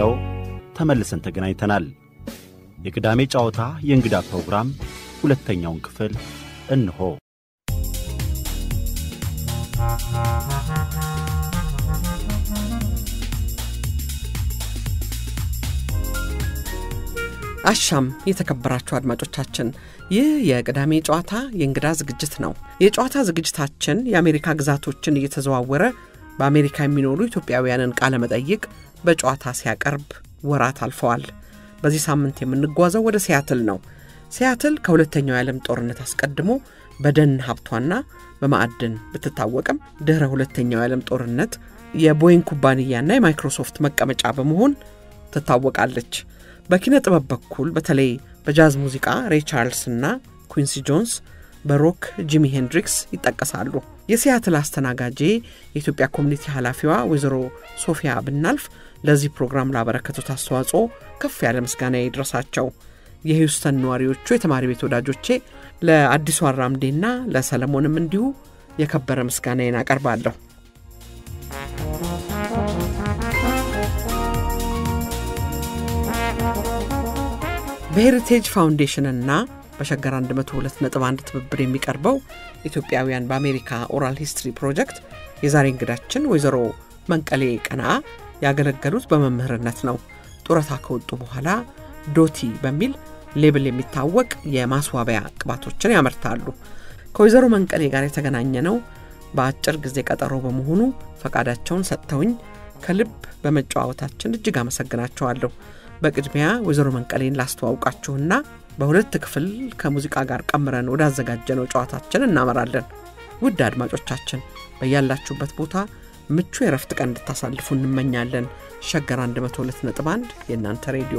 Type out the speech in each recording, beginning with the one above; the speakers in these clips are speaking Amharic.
ይኸው ተመልሰን ተገናኝተናል። የቅዳሜ ጨዋታ የእንግዳ ፕሮግራም ሁለተኛውን ክፍል እንሆ። አሻም የተከበራችሁ አድማጮቻችን፣ ይህ የቅዳሜ ጨዋታ የእንግዳ ዝግጅት ነው። የጨዋታ ዝግጅታችን የአሜሪካ ግዛቶችን እየተዘዋወረ በአሜሪካ የሚኖሩ ኢትዮጵያውያንን ቃለ መጠይቅ በጨዋታ ሲያቀርብ ወራት አልፈዋል። በዚህ ሳምንት የምንጓዘው ወደ ሲያትል ነው። ሲያትል ከሁለተኛው የዓለም ጦርነት አስቀድሞ በደን ሀብቷና በማዕድን ብትታወቅም ድኅረ ሁለተኛው የዓለም ጦርነት የቦይንግ ኩባንያና የማይክሮሶፍት መቀመጫ በመሆን ትታወቃለች። በኪነ ጥበብ በኩል በተለይ በጃዝ ሙዚቃ ሬይ ቻርልስ እና ኩንሲ ጆንስ፣ በሮክ ጂሚ ሄንድሪክስ ይጠቀሳሉ። የሲያትል አስተናጋጄ የኢትዮጵያ ኮሚኒቲ ኃላፊዋ ወይዘሮ ሶፊያ ብናልፍ ለዚህ ፕሮግራም ላበረከቱት አስተዋጽኦ ከፍ ያለ ምስጋና ይድረሳቸው። የሂውስተን ነዋሪዎቹ የተማሪ ቤት ወዳጆቼ ለአዲሱ አራምዴና ለሰለሞንም እንዲሁ የከበረ ምስጋናዬን አቀርባለሁ። በሄሪቴጅ ፋውንዴሽንና በሸገር 102.1 ትብብር የሚቀርበው ኢትዮጵያውያን በአሜሪካ ኦራል ሂስትሪ ፕሮጀክት የዛሬ እንግዳችን ወይዘሮ መንቀሌ ቀና ያገለገሉት በመምህርነት ነው። ጡረታ ከወጡ በኋላ ዶቲ በሚል ሌብል የሚታወቅ የማስዋቢያ ቅባቶችን ያመርታሉ። ከወይዘሮ መንቀሌ ጋር የተገናኘ ነው በአጭር ጊዜ ቀጠሮ በመሆኑ ፈቃዳቸውን ሰጥተውኝ ከልብ በመጨዋወታችን እጅግ አመሰግናቸዋለሁ። በቅድሚያ ወይዘሮ መንቀሌን ላስተዋውቃችሁና በሁለት ክፍል ከሙዚቃ ጋር ቀምረን ወዳዘጋጀነው ጨዋታችን እናመራለን። ውድ አድማጮቻችን በያላችሁበት ቦታ ምቹ የረፍት ቀን እንድታሳልፉ እንመኛለን። ሸገር 102.1 የእናንተ ሬዲዮ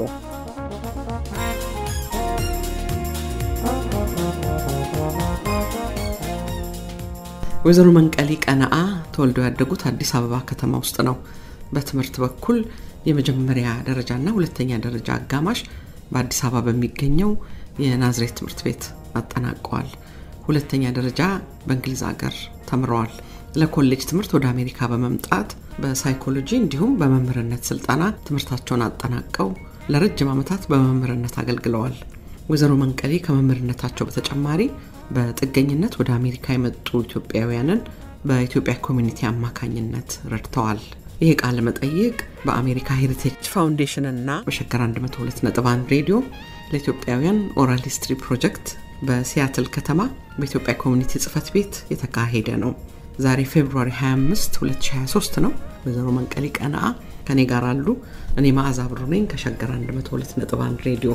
ወይዘሮ መንቀሌ ቀነአ ተወልደው ያደጉት አዲስ አበባ ከተማ ውስጥ ነው። በትምህርት በኩል የመጀመሪያ ደረጃና ሁለተኛ ደረጃ አጋማሽ በአዲስ አበባ በሚገኘው የናዝሬት ትምህርት ቤት አጠናቀዋል። ሁለተኛ ደረጃ በእንግሊዝ ሀገር ተምረዋል። ለኮሌጅ ትምህርት ወደ አሜሪካ በመምጣት በሳይኮሎጂ እንዲሁም በመምህርነት ስልጠና ትምህርታቸውን አጠናቀው ለረጅም ዓመታት በመምህርነት አገልግለዋል። ወይዘሮ መንቀሌ ከመምህርነታቸው በተጨማሪ በጥገኝነት ወደ አሜሪካ የመጡ ኢትዮጵያውያንን በኢትዮጵያ ኮሚኒቲ አማካኝነት ረድተዋል። ይህ ቃለ መጠይቅ በአሜሪካ ሄሪቴጅ ፋውንዴሽን እና በሸገር 102.1 ሬዲዮ ለኢትዮጵያውያን ኦራል ሂስትሪ ፕሮጀክት በሲያትል ከተማ በኢትዮጵያ ኮሚኒቲ ጽህፈት ቤት የተካሄደ ነው። ዛሬ ፌብሩዋሪ 25 2023 ነው። ወይዘሮ መንቀሌ ቀነአ ከኔ ጋር አሉ። እኔ መዓዛ ብሩ ነኝ ከሸገር 102.1 ሬዲዮ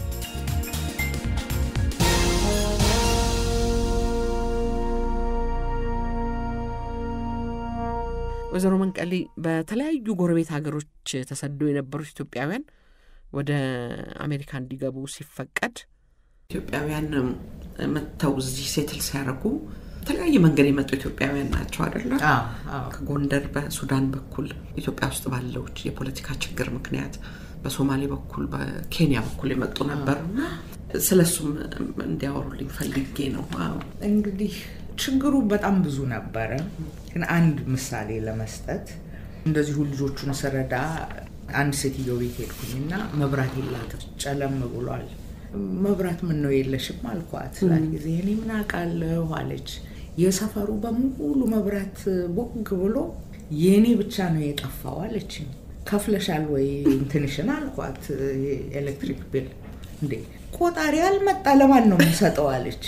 ወይዘሮ መንቀሌ በተለያዩ ጎረቤት ሀገሮች ተሰደው የነበሩት ኢትዮጵያውያን ወደ አሜሪካ እንዲገቡ ሲፈቀድ ኢትዮጵያውያን መጥተው እዚህ ሴትል ሲያደርጉ በተለያየ መንገድ የመጡ ኢትዮጵያውያን ናቸው አይደለም? ከጎንደር በሱዳን በኩል ኢትዮጵያ ውስጥ ባለው የፖለቲካ ችግር ምክንያት በሶማሌ በኩል በኬንያ በኩል የመጡ ነበሩ። ስለሱም እንዲያወሩልኝ ፈልጌ ነው። እንግዲህ ችግሩ በጣም ብዙ ነበረ። ግን አንድ ምሳሌ ለመስጠት እንደዚሁ ልጆቹን ስረዳ አንድ ሴትዮ ቤት ሄድኩኝና መብራት የላትም፣ ጨለም ብሏል። መብራት ምን ነው የለሽም አልኳት። ስላት ጊዜ እኔ ምን አውቃለሁ አለች። የሰፈሩ በሙሉ መብራት ቦግ ብሎ የእኔ ብቻ ነው የጠፋው አለችኝ። ከፍለሻል ወይ እንትንሽን አልኳት። ኤሌክትሪክ ቢል እንዴ ቆጣሪ አልመጣ ለማን ነው የምሰጠው አለች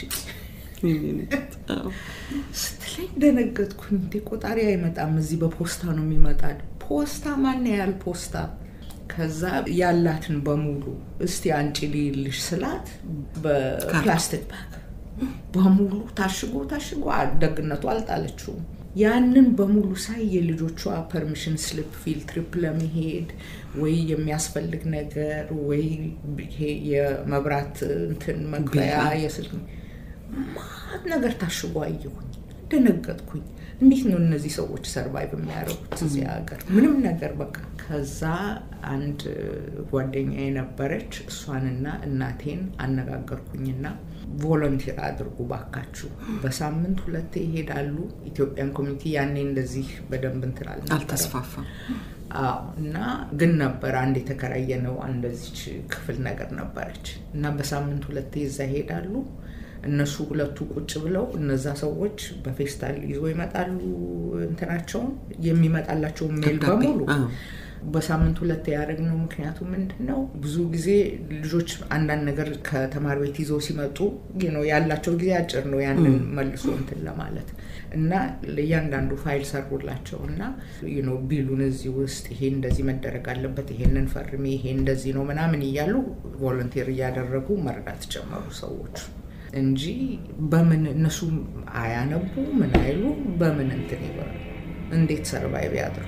ስትለኝ ደነገጥኩኝ። እንዴ ቆጣሪ አይመጣም፣ እዚህ በፖስታ ነው የሚመጣ። ፖስታ ማን ያህል ፖስታ? ከዛ ያላትን በሙሉ እስቲ አንቺ ልይልሽ ስላት በፕላስቲክ ባግ በሙሉ ታሽጎ ታሽጎ ደግነቱ አልጣለችውም። ያንን በሙሉ ሳይ የልጆቿ ፐርሚሽን ስሊፕ ፊልድ ትሪፕ ለመሄድ ወይ የሚያስፈልግ ነገር ወይ ይሄ የመብራት እንትን መግቢያ የስልክ ማት ነገር ታሽጎ አየሁኝ። ደነገጥኩኝ። እንዴት ነው እነዚህ ሰዎች ሰርቫይቭ የሚያደርጉት እዚህ ሀገር? ምንም ነገር በቃ። ከዛ አንድ ጓደኛ የነበረች እሷንና እናቴን አነጋገርኩኝና ቮለንቲር አድርጉ ባካችሁ፣ በሳምንት ሁለቴ ይሄዳሉ። ኢትዮጵያን ኮሚኒቲ ያኔ እንደዚህ በደንብ እንትን አልተስፋፋም። አዎ እና ግን ነበር አንድ የተከራየነው እንደዚች ክፍል ነገር ነበረች እና በሳምንት ሁለቴ እዛ ይሄዳሉ። እነሱ ሁለቱ ቁጭ ብለው እነዛ ሰዎች በፌስታል ይዞ ይመጣሉ እንትናቸውን የሚመጣላቸውን ሜል ደብዳቤ፣ በሙሉ አዎ። በሳምንት ሁለት ያደረግነው ምክንያቱ ምንድን ነው? ብዙ ጊዜ ልጆች አንዳንድ ነገር ከተማሪ ቤት ይዘው ሲመጡ ነው ያላቸው ጊዜ አጭር ነው ያንን መልሶ እንትን ለማለት እና ለእያንዳንዱ ፋይል ሰሩላቸው እና ነው ቢሉን እዚህ ውስጥ ይሄ እንደዚህ መደረግ አለበት፣ ይሄንን ፈርሜ፣ ይሄ እንደዚህ ነው ምናምን እያሉ ቮለንቴር እያደረጉ መርዳት ጀመሩ ሰዎች እንጂ በምን እነሱ አያነቡ ምን አይሉ በምን እንትን ይበሉ እንዴት ሰርቫይቭ ያድርጉ?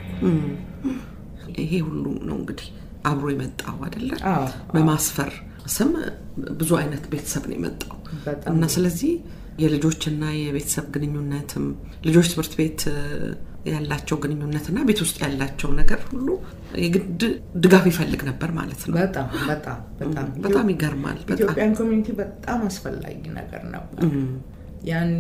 ይሄ ሁሉ ነው እንግዲህ አብሮ የመጣው አይደለ? አዎ፣ በማስፈር ስም ብዙ አይነት ቤተሰብ ነው የመጣው በጣም እና ስለዚህ የልጆችና የቤተሰብ ግንኙነትም ልጆች ትምህርት ቤት እ፣ ያላቸው ግንኙነትና ቤት ውስጥ ያላቸው ነገር ሁሉ የግድ ድጋፍ ይፈልግ ነበር ማለት ነው። በጣም በጣም በጣም በጣም ይገርማል። በጣም ኢትዮጵያን ኮሚኒቲ በጣም አስፈላጊ ነገር ነበር። ያኔ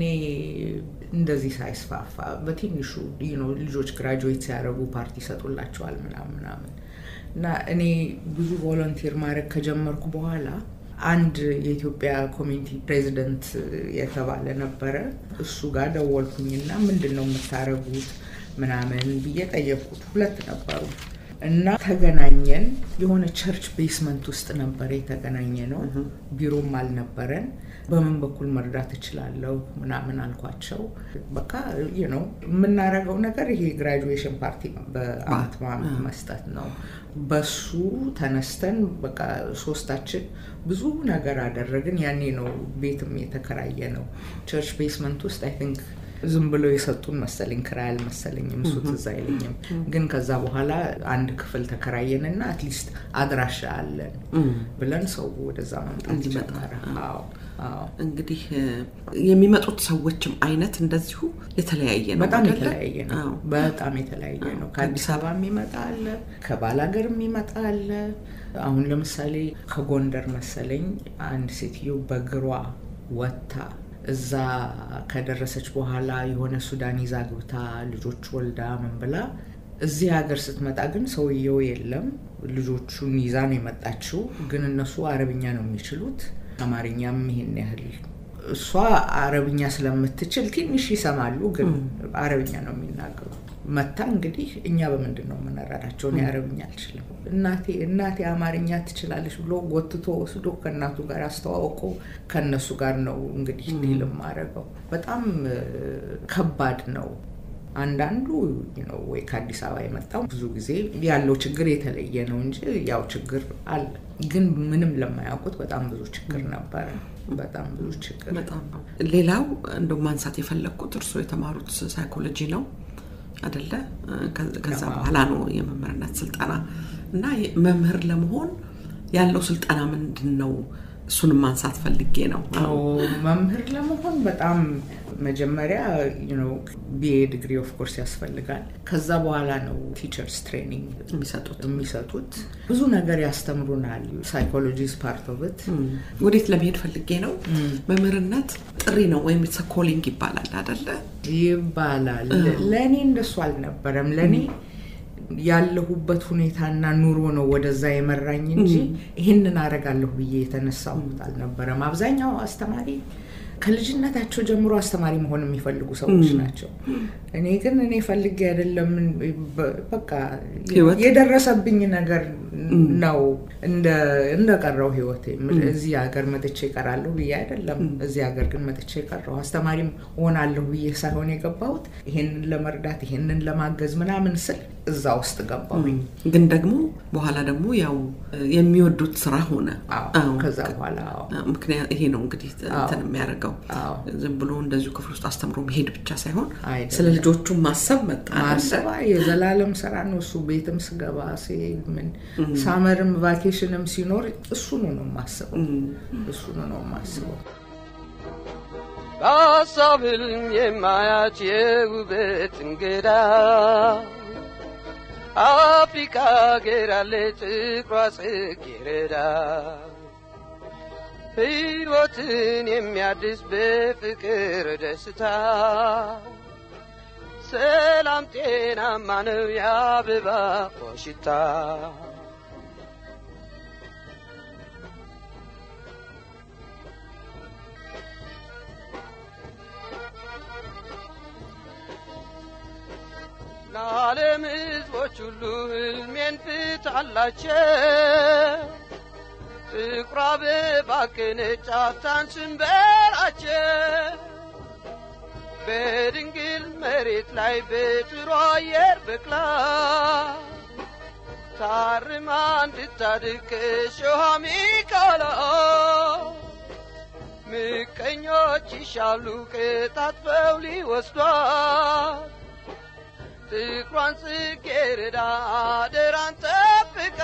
እንደዚህ ሳይስፋፋ በትንሹ you know ልጆች ግራጁዌት ሲያደርጉ ፓርቲ ይሰጡላቸዋል ምናምን ምናምን እና እኔ ብዙ ቮለንቲር ማድረግ ከጀመርኩ በኋላ አንድ የኢትዮጵያ ኮሚኒቲ ፕሬዚደንት የተባለ ነበረ። እሱ ጋር ደወልኩኝና ምንድን ነው የምታደርጉት ምናምን ብዬ ጠየቅኩት። ሁለት ነበሩ እና ተገናኘን። የሆነ ቸርች ቤስመንት ውስጥ ነበረ የተገናኘ ነው። ቢሮም አልነበረን። በምን በኩል መርዳት እችላለሁ ምናምን አልኳቸው። በቃ ነው የምናደርገው ነገር ይሄ ግራጁዌሽን ፓርቲ በአመት በአመት መስጠት ነው። በሱ ተነስተን በቃ ሶስታችን ብዙ ነገር አደረግን። ያኔ ነው ቤትም የተከራየ ነው ቸርች ቤስመንት ውስጥ አይ ቲንክ ዝም ብሎ የሰጡን መሰለኝ ክራይ አልመሰለኝም፣ እሱ ትዝ አይለኝም። ግን ከዛ በኋላ አንድ ክፍል ተከራየንና አትሊስት አድራሻ አለን ብለን ሰው ወደዛ መምጣት እንዲመጣ፣ ጀመረ። አዎ አዎ እንግዲህ እ፣ የሚመጡት ሰዎችም አይነት እንደዚሁ የተለያየ ነው። በጣም አይደለ? የተለያየ ነው። አዎ። በጣም የተለያየ ነው። ከአዲስ አበባ የሚመጣ አለ፣ ከባላገር የሚመጣ አለ። አሁን ለምሳሌ ከጎንደር መሰለኝ አንድ ሴትዮ በእግሯ ወጥታ እዛ ከደረሰች በኋላ የሆነ ሱዳን ይዛ ግብታ ልጆች ወልዳ ምን ብላ እዚህ ሀገር ስትመጣ ግን ሰውየው የለም። ልጆቹን ይዛ ነው የመጣችው። ግን እነሱ አረብኛ ነው የሚችሉት፣ አማርኛም ይሄን ያህል እሷ አረብኛ ስለምትችል ትንሽ ይሰማሉ፣ ግን አረብኛ ነው የሚናገሩ። መታ እንግዲህ እኛ በምንድን ነው የምንረዳቸው? እኔ አረብኛ አልችልም። እናቴ እናቴ አማርኛ ትችላለች ብሎ ጎትቶ ወስዶ ከእናቱ ጋር አስተዋውቆ ከእነሱ ጋር ነው እንግዲህ ዲል የማደርገው። በጣም እ፣ ከባድ ነው። አንዳንዱ ነው ወይ ከአዲስ አበባ የመጣው ብዙ ጊዜ ያለው ችግር የተለየ ነው እንጂ ያው ችግር አለ። ግን ምንም ለማያውቁት በጣም ብዙ ችግር ነበረ። በጣም ብዙ ችግር በጣም ነው። ሌላው እንደው ማንሳት የፈለግኩት እርስዎ የተማሩት ሳይኮሎጂ ነው አደለ? ከ- ከዛ በኋላ ነው የመምህርነት ስልጠና እና የ- መምህር ለመሆን ያለው ስልጠና ምንድን ነው? እሱንም ማንሳት ፈልጌ ነው። አዎ መምህር ለመሆን በጣም መጀመሪያ ቢኤ ዲግሪ ኦፍ ኮርስ ያስፈልጋል። ከዛ በኋላ ነው ቲቸርስ ትሬኒንግ የሚሰጡት የሚሰጡት። ብዙ ነገር ያስተምሩናል። ሳይኮሎጂ ፓርት ኦፍ ኢት ወዴት ለመሄድ ፈልጌ ነው። መምህርነት ጥሪ ነው ወይም ኢትስ ኮሊንግ ይባላል አደለ? ይባላል። ለእኔ እንደሱ አልነበረም። ለእኔ ያለሁበት ሁኔታና ኑሮ ነው ወደዛ የመራኝ እንጂ ይህንን አደርጋለሁ ብዬ የተነሳሁት አልነበረም። አብዛኛው አስተማሪ ከልጅነታቸው ጀምሮ አስተማሪ መሆን የሚፈልጉ ሰዎች ናቸው። እኔ ግን እኔ ፈልጌ አይደለም። በ- በቃ ህይወት የደረሰብኝ ነገር ነው እንደቀረው ህይወቴ። እዚህ ሀገር መጥቼ እቀራለሁ ብዬ አይደለም። እዚህ ሀገር ግን መጥቼ ቀረሁ። አስተማሪም ሆናለሁ ብዬ ሳይሆን የገባሁት ይሄንን ለመርዳት ይሄንን ለማገዝ ምናምን ስል እዛ ውስጥ ገባሁኝ። ግን ደግሞ በኋላ ደግሞ ያው የሚወዱት ስራ ሆነ። አዎ፣ አዎ። ከዛ በኋላ አዎ። ምክንያት ይሄ ነው እንግዲህ እንትን የሚያደርገው አዎ። ዝም ብሎ እንደዚሁ ክፍል ውስጥ አስተምሮ መሄድ ብቻ ሳይሆን አይደለም። ስለ ልጆቹ ማሰብ መጣ አይደለ? ማሰባ የዘላለም ስራ ነው እሱ። ቤትም ስገባ ሲሄድ ምን ሳመርም ቫኬሽንም ሲኖር እሱኑ ነው የማስበው፣ እሱኑ ነው የማስበው። በሀሳብ ህልም የማያች የውበት እንግዳ አፍሪካ ሀገር ያለ ጥቁሯ ጽጌረዳ ሕይወትን የሚያድስ በፍቅር ደስታ ሰላም በጣም ጤናማ ነው የአበባ ሽታ ለዓለም ሕዝቦች ሁሉ ሕልሜን ፍታላቸው ጥቁር አበባ ቅንጫታን ስንበራቸው በድንግል መሬት ላይ በጥሩ አየር በቅላ ታርማ እንድታድግ ከእሾህ ሚካላ ምቀኞች ይሻሉ ቅጣጥፈው ሊወስዷት ጥቁሯን ጽጌረዳ አደራን ጠብቃ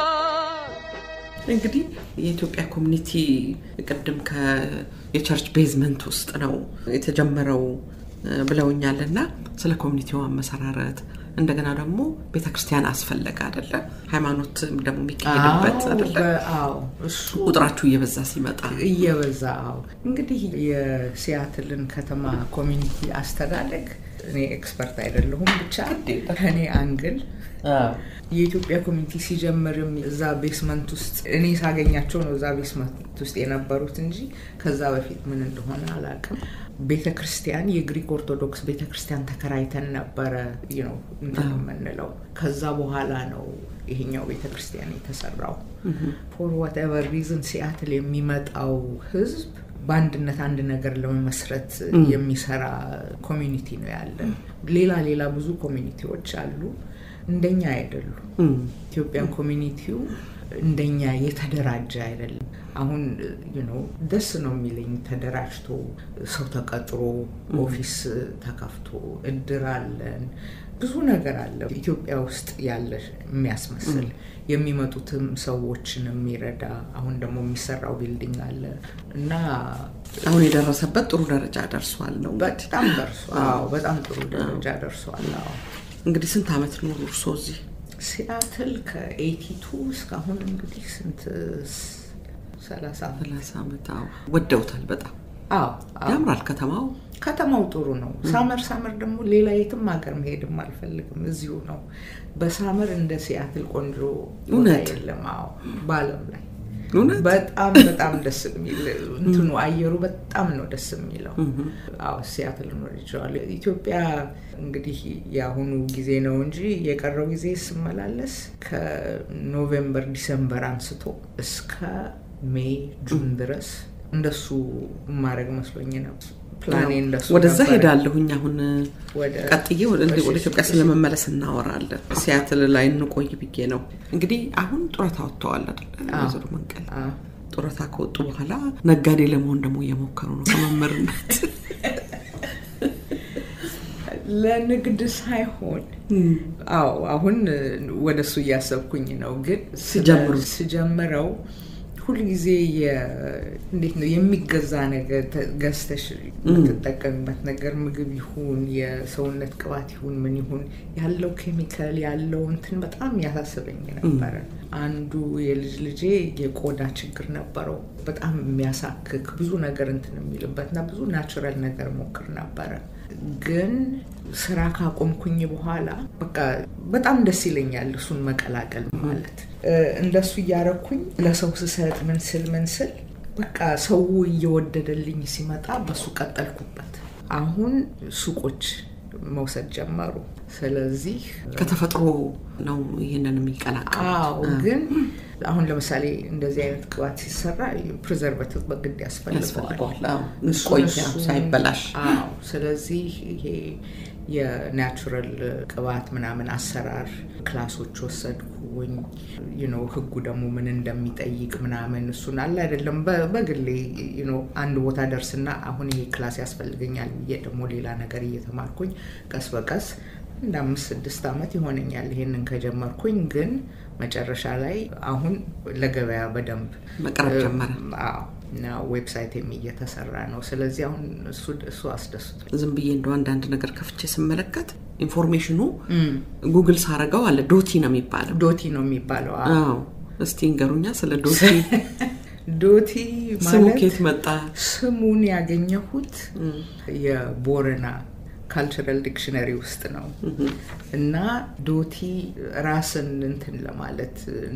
እንግዲህ የኢትዮጵያ ኮሚኒቲ ቅድም የቸርች ቤዝመንት ውስጥ ነው የተጀመረው ብለውኛል እና ስለ ኮሚኒቲው አመሰራረት እንደገና ደግሞ ቤተ ክርስቲያን አስፈለገ አደለ ሃይማኖት ደግሞ የሚካሄድበት አደለ አዎ እሱ ቁጥራችሁ እየበዛ ሲመጣ እየበዛ አዎ እንግዲህ የሲያትልን ከተማ ኮሚኒቲ አስተዳደግ እኔ ኤክስፐርት አይደለሁም ብቻ ከኔ አንግል የኢትዮጵያ ኮሚኒቲ ሲጀምርም እዛ ቤስመንት ውስጥ እኔ ሳገኛቸው ነው እዛ ቤስመንት ውስጥ የነበሩት እንጂ ከዛ በፊት ምን እንደሆነ አላውቅም። ቤተ ክርስቲያን የግሪክ ኦርቶዶክስ ቤተ ክርስቲያን ተከራይተን ነበረ ነው እንትን የምንለው። ከዛ በኋላ ነው ይሄኛው ቤተ ክርስቲያን የተሰራው። ፎር ዋትኤቨር ሪዝን ሲያትል የሚመጣው ህዝብ በአንድነት አንድ ነገር ለመመስረት የሚሰራ ኮሚኒቲ ነው ያለን። ሌላ ሌላ ብዙ ኮሚኒቲዎች አሉ። እንደኛ አይደሉም። ኢትዮጵያን ኮሚኒቲው እንደኛ የተደራጀ አይደለም። አሁን ነው ደስ ነው የሚለኝ ተደራጅቶ ሰው ተቀጥሮ ኦፊስ ተከፍቶ እድር አለን ብዙ ነገር አለ ኢትዮጵያ ውስጥ ያለ የሚያስመስል የሚመጡትም ሰዎችን የሚረዳ አሁን ደግሞ የሚሰራው ቢልዲንግ አለ እና አሁን የደረሰበት ጥሩ ደረጃ ደርሷል ነው በጣም ደርሷል። በጣም ጥሩ ደረጃ ደርሷል። አዎ እንግዲህ ስንት ዓመት ኖሩ እርስዎ እዚህ? ሲያትል ከኤቲቱ እስካሁሁን እንግዲህ ስንት ሰላሳ ሰላሳ ዓመት አዎ። ወደውታል በጣም አዎ ያምራል ከተማው። ከተማው ጥሩ ነው። ሳመር ሳመር ደግሞ ሌላ የትም ሀገር መሄድም አልፈልግም፣ እዚሁ ነው። በሳመር እንደ ሲያትል ቆንጆ ቦታ እውነት? የለም። አዎ በአለም ላይ እውነት በጣም በጣም ደስ የሚል እንትኑ አየሩ በጣም ነው ደስ የሚለው። አዎ ሲያትል ወድጄዋለሁ። ኢትዮጵያ እንግዲህ የአሁኑ ጊዜ ነው እንጂ የቀረው ጊዜ ስመላለስ ከኖቬምበር ዲሰምበር አንስቶ እስከ ሜይ ጁን ድረስ እንደሱ ማድረግ መስሎኝ ነው። ፕላኔ እንደሱ ወደዛ ነበረ። ሄዳለሁኝ አሁን ወደ- ቀጥዬ ወደ እሺ፣ ወደ እሺ፣ ኢትዮጵያ እሺ። ስለመመለስ እናወራለን። ሲያትል ላይ እንቆይ ብዬ ነው። እንግዲህ አሁን ጡረታ ወጥተዋል አይደል? ወይዘሮ መንቀል አዎ። ጡረታ ከወጡ በኋላ ነጋዴ ለመሆን ደግሞ እየሞከሩ ነው ከመምህርነት ለንግድ ሳይሆን አዎ አሁን ወደ እሱ እያሰብኩኝ ነው። ግን ሲጀምሩት? ስጀምረው ሁልጊዜ የ- እንዴት ነው የሚገዛ ነገር ተ- ገዝተሽ የምትጠቀሚበት ነገር ምግብ ይሁን የሰውነት ቅባት ይሁን ምን ይሁን ያለው ኬሚካል ያለው እንትን በጣም ያሳስበኝ ነበረ። አንዱ የልጅ ልጄ የቆዳ ችግር ነበረው። በጣም የሚያሳክክ ብዙ ነገር እንትን የሚልበት እና ብዙ ናቹራል ነገር ሞክር ነበረ ግን ስራ ካቆምኩኝ በኋላ በቃ በጣም ደስ ይለኛል እሱን መቀላቀል ማለት እ፣ እንደሱ እያረኩኝ ለሰው ስሰጥ ምን ስል ምን ስል በቃ ሰው እየወደደልኝ ሲመጣ በሱ ቀጠልኩበት። አሁን ሱቆች መውሰድ ጀመሩ። ስለዚህ ከተፈጥሮ ነው ይህንን የሚቀላቀሉት። አዎ ግን አሁን ለምሳሌ እንደዚህ አይነት ቅባት ሲሰራ ፕሪዘርቫቲቭ በግድ ያስፈልገዋል። ያስፈልገዋል። አዎ፣ እሱን ቆያ እሱን- ሳይበላሽ። አዎ። ስለዚህ ይሄ የናቹራል ቅባት ምናምን አሰራር ክላሶች ወሰድኩኝ። ዩ ኖ ህጉ ደግሞ ምን እንደሚጠይቅ ምናምን እሱን አለ አይደለም በ- በግሌ ዩ ኖ አንድ ቦታ ደርስና አሁን ይሄ ክላስ ያስፈልገኛል ብዬ ደግሞ ሌላ ነገር እየተማርኩኝ ቀስ በቀስ እንደ አምስት ስድስት ዓመት ይሆነኛል ይሄንን ከጀመርኩኝ ግን መጨረሻ ላይ አሁን ለገበያ በደንብ መቅረብ እ፣ ጀመረ። አዎ እና ዌብሳይትም እየተሰራ ነው። ስለዚህ አሁን እሱ እሱ አስደስቶ ዝም ብዬ እንደ አንዳንድ ነገር ከፍቼ ስመለከት ኢንፎርሜሽኑ ጉግል ሳረገው አለ ዶቲ ነው የሚባለው። ዶቲ ነው የሚባለው። አዎ። አዎ እስቲ እንገሩኛ ስለ ዶቲ ዶቲ ስሙ ማለት ኬት መጣ? ስሙን ያገኘሁት የቦረና ካልቸራል ዲክሽነሪ ውስጥ ነው እና ዶቲ ራስን እንትን ለማለት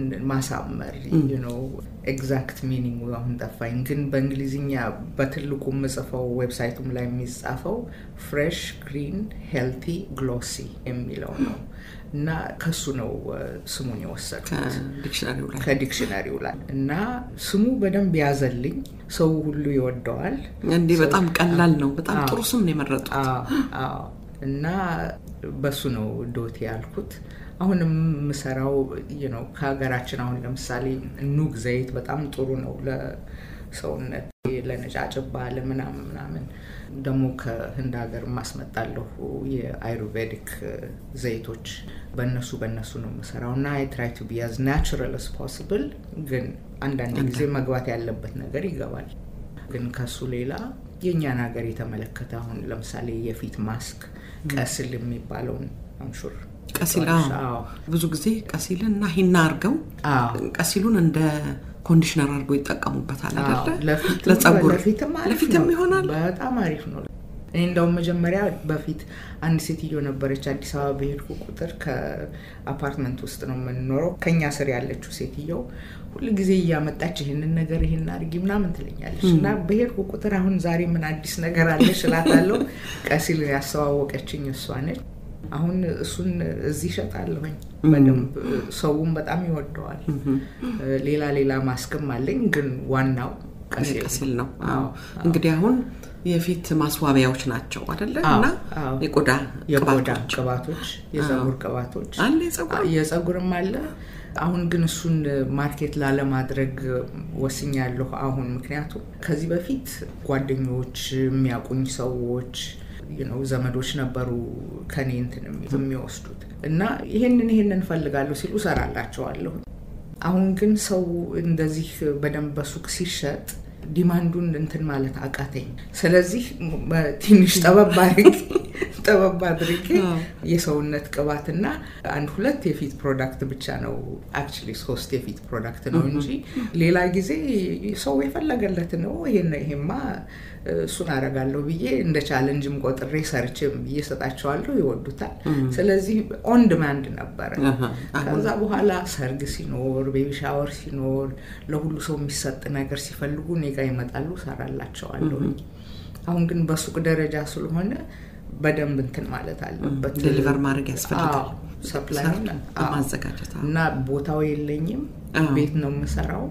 ማሳመር ነው ኤግዛክት ሚኒንግ አሁን ጠፋኝ፣ ግን በእንግሊዝኛ በትልቁ የምጽፈው ዌብሳይቱም ላይ የሚጻፈው ፍሬሽ ግሪን ሄልቲ ግሎሲ የሚለው ነው እና ከሱ ነው ስሙን የወሰድኩት ከዲክሽነሪው ላይ ከዲክሽነሪው ላይ እና ስሙ በደንብ ያዘልኝ። ሰው ሁሉ ይወደዋል። እንዲህ በጣም ቀላል ነው። በጣም ጥሩ ስም ነው የመረጡት። አዎ እና በሱ ነው ዶቴ ያልኩት። አሁንም የምሰራው ነው ከሀገራችን አሁን ለምሳሌ ኑግ ዘይት በጣም ጥሩ ነው ለሰውነት ለነጫጭባ ለምናምን ምናምን ደግሞ ከህንድ ሀገር ማስመጣለሁ የአይሩቬዲክ ዘይቶች በእነሱ በእነሱ ነው የምሰራው እና አይ ትራይ ቱ ቢ አዝ ናቹራል አስ ፖስብል ግን አንዳንድ ጊዜ መግባት ያለበት ነገር ይገባል። ግን ከሱ ሌላ የእኛን ሀገር የተመለከተ አሁን ለምሳሌ የፊት ማስክ ቀስል የሚባለውን አምሹር ቀሲል ብዙ ጊዜ ቀሲልን እና ሂና አርገው ቀሲሉን እንደ ኮንዲሽነር አድርገው ይጠቀሙበታል አይደለ? ለጸጉር ለፊትም ይሆናል። በጣም አሪፍ ነው። እኔ እንደውም መጀመሪያ በፊት አንድ ሴትዮ ነበረች አዲስ አበባ በሄድኩ ቁጥር ከአፓርትመንት ውስጥ ነው የምንኖረው። ከኛ ስር ያለችው ሴትየው ሁል ጊዜ እያመጣች ይህንን ነገር ይህን አድርጊ ምናምን ትለኛለች እና በሄድኩ ቁጥር አሁን ዛሬ ምን አዲስ ነገር አለሽ እላታለሁ። ቀሲል ያስተዋወቀችኝ እሷ ነች። አሁን እሱን እዚህ ይሸጣለሁኝ በደንብ ሰውም በጣም ይወደዋል። ሌላ ሌላ ማስክም አለኝ፣ ግን ዋናው ቀሲል ነው። እንግዲህ አሁን የፊት ማስዋቢያዎች ናቸው አደለ? እና የቆዳ የቆዳ ቅባቶች፣ የጸጉር ቅባቶች አለ፣ የጸጉርም አለ። አሁን ግን እሱን ማርኬት ላለማድረግ ወስኛለሁ አሁን ምክንያቱም ከዚህ በፊት ጓደኞች የሚያውቁኝ ሰዎች ነው ዘመዶች ነበሩ ከኔ እንትን የሚወስዱት እና ይሄንን ይሄንን እንፈልጋለሁ ሲሉ እሰራላቸዋለሁ። አሁን ግን ሰው እንደዚህ በደንብ በሱቅ ሲሸጥ ዲማንዱን እንትን ማለት አቃተኝ። ስለዚህ ትንሽ ጠበብ አድርጌ ጠበብ አድርጌ የሰውነት ቅባትና አንድ ሁለት የፊት ፕሮዳክት ብቻ ነው አክቹዋሊ ሶስት የፊት ፕሮዳክት ነው እንጂ ሌላ ጊዜ ሰው የፈለገለት ነው ይሄን ይሄማ እሱን አረጋለሁ ብዬ እንደ ቻለንጅም ቆጥሬ ሰርችም እየሰጣቸዋለሁ፣ ይወዱታል። ስለዚህ ኦን ዲማንድ ነበረ። ከዛ በኋላ ሰርግ ሲኖር፣ ቤቢ ሻወር ሲኖር፣ ለሁሉ ሰው የሚሰጥ ነገር ሲፈልጉ እኔ ጋ ይመጣሉ፣ ሰራላቸዋለሁ። አሁን ግን በሱቅ ደረጃ ስለሆነ በደንብ እንትን ማለት አለበት፣ ዴሊቨር ማድረግ ያስፈልጋል። ሰፕላይ ማዘጋጀት እና ቦታው የለኝም፣ ቤት ነው የምሰራው።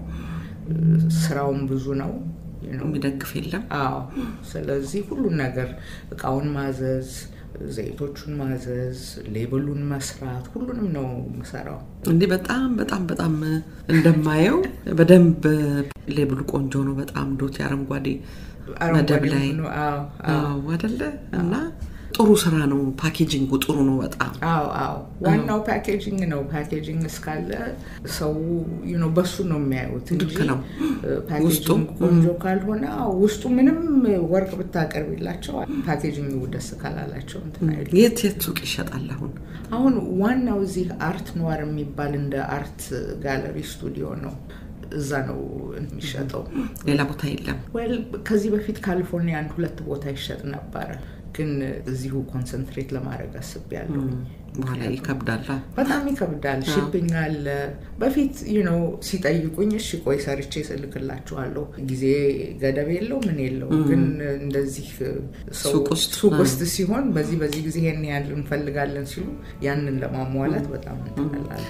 ስራውም ብዙ ነው የሚደግፍ የለም። አዎ። ስለዚህ ሁሉን ነገር እቃውን ማዘዝ፣ ዘይቶቹን ማዘዝ፣ ሌብሉን መስራት፣ ሁሉንም ነው የምሰራው። እንዲህ በጣም በጣም በጣም እንደማየው በደንብ ሌብሉ ቆንጆ ነው። በጣም ዶት አረንጓዴ መደብ ላይ አደለ እና ጥሩ ስራ ነው። ፓኬጂንጉ ጥሩ ነው በጣም አዎ አዎ። ዋናው ፓኬጂንግ ነው። ፓኬጂንግ እስካለ ሰው ነው በሱ ነው የሚያዩት እንጂ ነው ፓኬጂንግ ቆንጆ ካልሆነ ውስጡ ምንም ወርቅ ብታቀርቢላቸው ፓኬጂንግ ደስ ካላላቸው የት የት ሱቅ ይሸጣል አሁን? አሁን ዋናው እዚህ አርት ኗር የሚባል እንደ አርት ጋለሪ ስቱዲዮ ነው። እዛ ነው የሚሸጠው። ሌላ ቦታ የለም። ወል ከዚህ በፊት ካሊፎርኒያ አንድ ሁለት ቦታ ይሸጥ ነበረ ግን እዚሁ ኮንሰንትሬት ለማድረግ አስቤያለሁ። በኋላ ይከብዳል፣ በጣም ይከብዳል። ሺፒንግ አለ። በፊት ነው ሲጠይቁኝ እሺ ቆይ ሰርቼ ስልክላችኋለሁ። ጊዜ ገደብ የለው ምን የለው። ግን እንደዚህ ሱቅ ውስጥ ሲሆን በዚህ በዚህ ጊዜ ይሄን ያህል እንፈልጋለን ሲሉ ያንን ለማሟላት በጣም እንትላለ።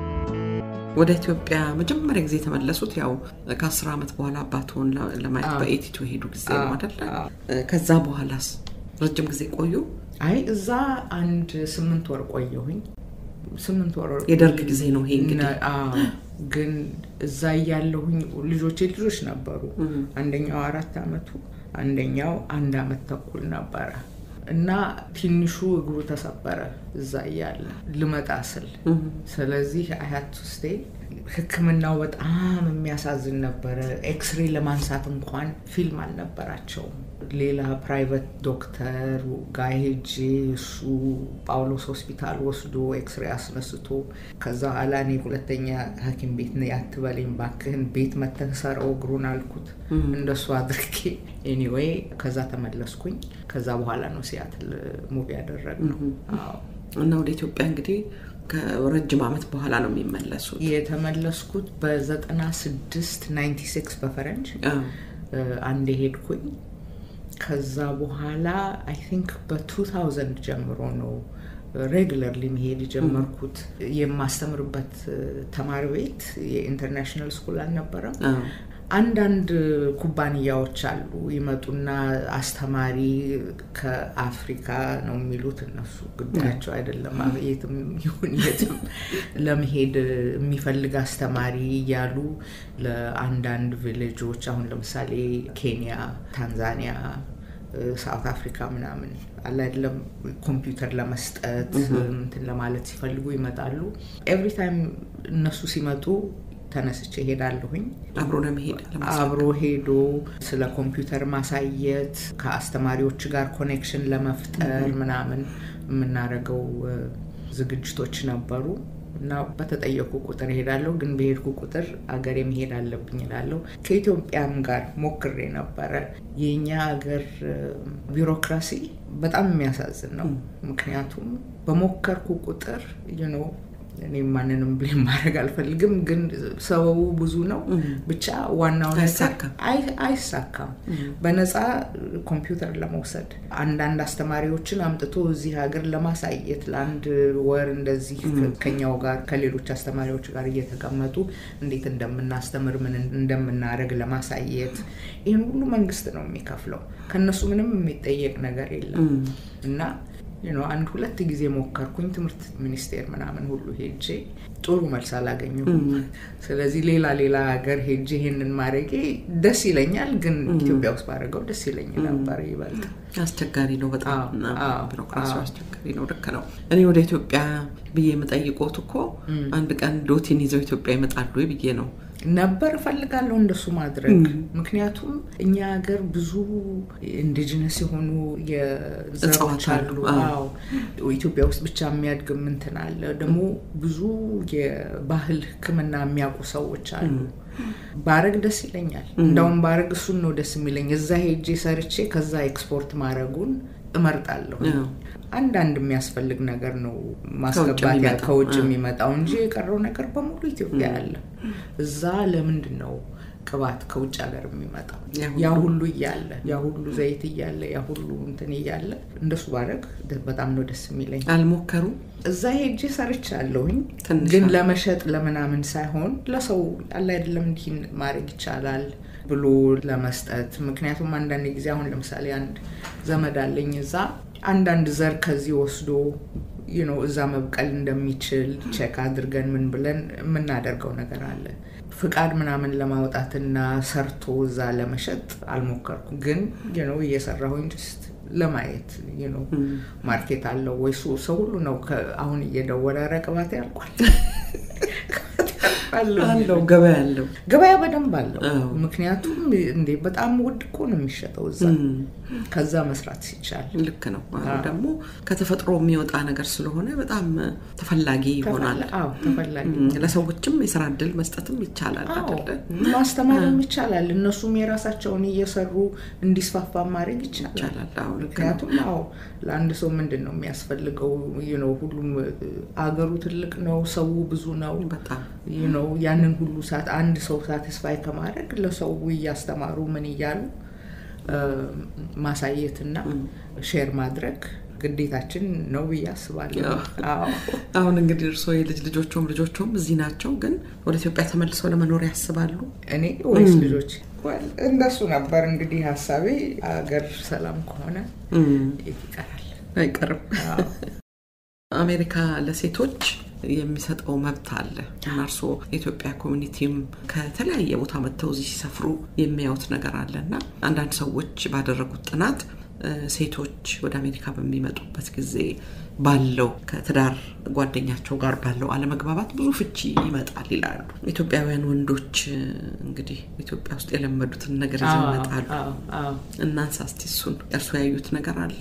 ወደ ኢትዮጵያ መጀመሪያ ጊዜ የተመለሱት ያው ከአስር ዓመት በኋላ አባትዎን ለማየት በኤቲቱ ሄዱ ጊዜ ነው አደለ? ከዛ በኋላስ ረጅም ጊዜ ቆዩ? አይ እዛ አንድ ስምንት ወር ቆየሁኝ። ስምንት ወር የደርግ ጊዜ ነው ይሄ እንግዲህ። ግን እዛ እያለሁኝ ልጆቼ ልጆች ነበሩ። አንደኛው አራት አመቱ፣ አንደኛው አንድ አመት ተኩል ነበረ እና ትንሹ እግሩ ተሰበረ እዛ እያለ ልመጣ ስል። ስለዚህ አያት ውስጤ ሕክምናው በጣም የሚያሳዝን ነበረ። ኤክስሬ ለማንሳት እንኳን ፊልም አልነበራቸውም። ሌላ ፕራይቬት ዶክተር ጋር ሄጄ እሱ ጳውሎስ ሆስፒታል ወስዶ ኤክስሬ አስነስቶ ከዛ ኋላ እኔ ሁለተኛ ሐኪም ቤት ነው ያትበለኝ ባክህን ቤት መተህ ሰረው እግሩን አልኩት። እንደሱ አድርጌ ኤኒዌይ ከዛ ተመለስኩኝ። ከዛ በኋላ ነው ሲያትል ሙቪ ያደረግነው። አዎ እና ወደ ኢትዮጵያ እንግዲህ ከረጅም ዓመት በኋላ ነው የሚመለሱት። የተመለስኩት በዘጠና ስድስት ናይንቲ ሲክስ በፈረንጅ አዎ። አንዴ ሄድኩኝ። ከዛ በኋላ አይ ቲንክ በ2000 ጀምሮ ነው ሬጉለርሊ መሄድ የጀመርኩት። የማስተምርበት ተማሪ ቤት የኢንተርናሽናል ስኩል አልነበረም። አዎ። አንዳንድ ኩባንያዎች አሉ ይመጡና አስተማሪ ከአፍሪካ ነው የሚሉት እነሱ ጉዳያቸው አይደለም። የትም ይሁን የትም ለመሄድ የሚፈልግ አስተማሪ እያሉ ለአንዳንድ ቪሌጆች አሁን ለምሳሌ ኬንያ፣ ታንዛኒያ ሳውት አፍሪካ ምናምን አለ አይደለም ኮምፒውተር ለመስጠት እንትን ለማለት ሲፈልጉ ይመጣሉ። ኤቭሪ ታይም እነሱ ሲመጡ ተነስቼ ሄዳለሁኝ። አብሮ ለመሄድ ለማሳደግ። አብሮ ሄዶ ስለ ኮምፒውተር ማሳየት ከአስተማሪዎች ጋር ኮኔክሽን ለመፍጠር ምናምን የምናደርገው እ፣ ዝግጅቶች ነበሩ እና በተጠየቁ ቁጥር እሄዳለሁ። ግን በሄድኩ ቁጥር አገሬ መሄድ አለብኝ እላለሁ። ከኢትዮጵያም ጋር ሞክሬ ነበረ። የእኛ ሀገር እ፣ ቢሮክራሲ በጣም የሚያሳዝን ነው። ምክንያቱም በሞከርኩ ቁጥር ዩ እኔ ማንንም ብሌም ማድረግ አልፈልግም፣ ግን ሰበቡ ብዙ ነው። ብቻ ዋናው ነገር አይሳካም። አይ- አይሳካም። በነፃ ኮምፒውተር ለመውሰድ አንዳንድ አስተማሪዎችን አምጥቶ እዚህ ሀገር ለማሳየት ለአንድ ወር እንደዚህ ከኛው ጋር ከሌሎች አስተማሪዎች ጋር እየተቀመጡ እንዴት እንደምናስተምር ምን እንደምናደርግ ለማሳየት ይህን ሁሉ መንግስት ነው የሚከፍለው። ከነሱ ምንም የሚጠየቅ ነገር የለም እና you know አንድ ሁለት ጊዜ ሞከርኩኝ ትምህርት ሚኒስቴር ምናምን ሁሉ ሄጄ ጥሩ መልስ አላገኘሁም። ስለዚህ ሌላ ሌላ ሀገር ሄጄ ይሄንን ማድረጌ ደስ ይለኛል፣ ግን ኢትዮጵያ ውስጥ ባደረገው ደስ ይለኝ ነበር ይበልጥ። አስቸጋሪ ነው በጣም አዎ፣ እና አዎ፣ ቢሮክራሲው አዎ። አስቸጋሪ ነው። ልክ ነው። እኔ ወደ ኢትዮጵያ ብዬ የምጠይቆት እኮ አንድ ቀን ዶቲን ይዘው ኢትዮጵያ ይመጣሉ ወይ ብዬ ነው። ነበር እፈልጋለሁ እንደሱ ማድረግ። ምክንያቱም እኛ ሀገር ብዙ ኢንዲጂነስ የሆኑ የዘሮች እጽዋት አሉ። አሉ። አዎ። አዎ ኢትዮጵያ ውስጥ ብቻ የሚያድግ እንትን አለ። ደግሞ ብዙ የባህል ሕክምና የሚያውቁ ሰዎች አሉ። ባረግ ደስ ይለኛል። እንዳውም ባረግ እሱን ነው ደስ የሚለኝ። እዛ ሄጄ ሰርቼ ከዛ ኤክስፖርት ማድረጉን እመርጣለሁ። አዎ። አንዳንድ የሚያስፈልግ ነገር ነው ማስገባት ያ- የሚመጣው። ከውጭ አዎ። የሚመጣው እንጂ የቀረው ነገር በሙሉ ኢትዮጵያ አለ። እዛ ለምንድን ነው ቅባት ከውጭ ሀገር የሚመጣው? ያ ሁሉ- ያ ሁሉ እያለ ያ ሁሉ ዘይት እያለ ያ ሁሉ እንትን እያለ እንደሱ ባረግ ደ- በጣም ነው ደስ የሚለኝ። አልሞከሩም? እዛ ሄጄ ሰርቻለሁኝ፣ ትንሽ ግን አለ። ለመሸጥ ለምናምን ሳይሆን ለሰው አለ አይደለም እንዲህ ማድረግ ይቻላል ብሎ ለመስጠት። ምክንያቱም አንዳንድ ጊዜ አሁን ለምሳሌ አንድ ዘመድ አለኝ እዛ አንዳንድ ዘር ከዚህ ወስዶ you know እዛ መብቀል እንደሚችል ቼክ አድርገን ምን ብለን የምናደርገው ነገር አለ። ፍቃድ ምናምን ለማውጣትና ሰርቶ እዛ ለመሸጥ አልሞከርኩም፣ ግን you know እየሰራሁኝ ጀስት ለማየት you know ማርኬት አለው ወይ ሱ- ሰው ሁሉ ነው ከ- አሁን እየደወለ ኧረ ቅባቴ ያልቋል አለው አለው ገበያ አለው። ገበያ በደንብ አለው። አዎ። ምክንያቱም እንዴ በጣም ውድ እኮ ነው የሚሸጠው እዛ ከዛ መስራት ሲቻል ልክ ነው። አሁን ደግሞ ከተፈጥሮ የሚወጣ ነገር ስለሆነ በጣም ተፈላጊ ይሆናል። ተፈላ- አዎ ተፈላጊ እም፣ ለሰዎችም የስራ እድል መስጠትም ይቻላል አዎ አይደለ? ማስተማርም ይቻላል። እነሱም የራሳቸውን እየሰሩ እንዲስፋፋ ማድረግ ይቻላል። ይቻላል። አዎ ልክ ነው። ምክንያቱም አዎ ለአንድ ሰው ምንድን ነው የሚያስፈልገው? you know ሁሉም አገሩ ትልቅ ነው፣ ሰው ብዙ ነው። በጣም you know ያንን ሁሉ ሰዓት አንድ ሰው ሳቲስፋይ ከማድረግ ለሰው እያስተማሩ ምን እያሉ እ፣ ማሳየትና ሼር ማድረግ ግዴታችን ነው ብዬ አስባለሁ። አዎ አሁን እንግዲህ እርስዎ የልጅ ልጆቹም ልጆቹም እዚህ ናቸው፣ ግን ወደ ኢትዮጵያ ተመልሰው ለመኖር ያስባሉ? እኔ ወይስ ልጆች? Well፣ እንደሱ ነበር እንግዲህ ሀሳቤ። አገር ሰላም ከሆነ የት ይቀራል? አይቀርም። አዎ። አሜሪካ ለሴቶች የሚሰጠው መብት አለ እና እርስዎ የኢትዮጵያ ኮሚኒቲም ከተለያየ ቦታ መጥተው እዚህ ሲሰፍሩ የሚያዩት ነገር አለ እና አንዳንድ ሰዎች ባደረጉት ጥናት ሴቶች ወደ አሜሪካ በሚመጡበት ጊዜ ባለው ከትዳር ጓደኛቸው ጋር ባለው አለመግባባት ብዙ ፍቺ ይመጣል ይላሉ። ኢትዮጵያውያን ወንዶች እንግዲህ ኢትዮጵያ ውስጥ የለመዱትን ነገር ይዘው ይመጣሉ። እናንሳ እስቲ እሱን። እርሱ ያዩት ነገር አለ?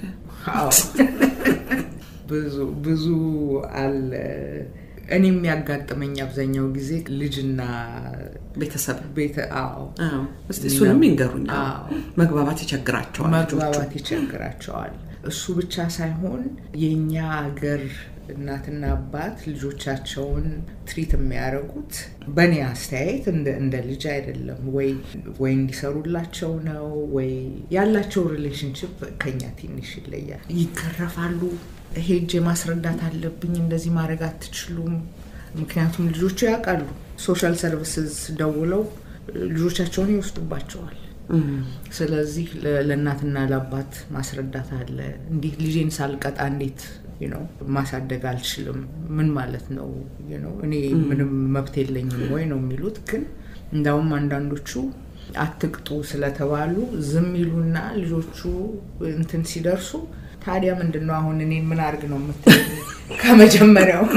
ብዙ ብዙ አለ። እኔ የሚያጋጥመኝ አብዛኛው ጊዜ ልጅና ቤተሰብ ቤተ አዎ እስቲ እሱንም ይንገሩኝ። መግባባት ይቸግራቸዋል፣ መግባባት ይቸግራቸዋል። እሱ ብቻ ሳይሆን የእኛ ሀገር እናትና አባት ልጆቻቸውን ትሪት የሚያደርጉት በእኔ አስተያየት እንደ ልጅ አይደለም። ወይ ወይ እንዲሰሩላቸው ነው ወይ ያላቸው ሪሌሽንሽፕ ከኛ ትንሽ ይለያል። ይገረፋሉ። ሄጄ ማስረዳት አለብኝ፣ እንደዚህ ማድረግ አትችሉም። ምክንያቱም ልጆቹ ያውቃሉ። ሶሻል ሰርቪስስ ደውለው ልጆቻቸውን ይወስዱባቸዋል። ስለዚህ ለእናትና ለአባት ማስረዳት አለ። እንዲህ ልጄን ሳልቀጣ እንዴት ነው ማሳደግ አልችልም? ምን ማለት ነው? እኔ ምንም መብት የለኝም ወይ ነው የሚሉት። ግን እንዳውም አንዳንዶቹ አትቅጡ ስለተባሉ ዝም ይሉና ልጆቹ እንትን ሲደርሱ ታዲያ ምንድን ነው አሁን እኔን ምን አድርግ ነው የምትለኝ? ከመጀመሪያውኑ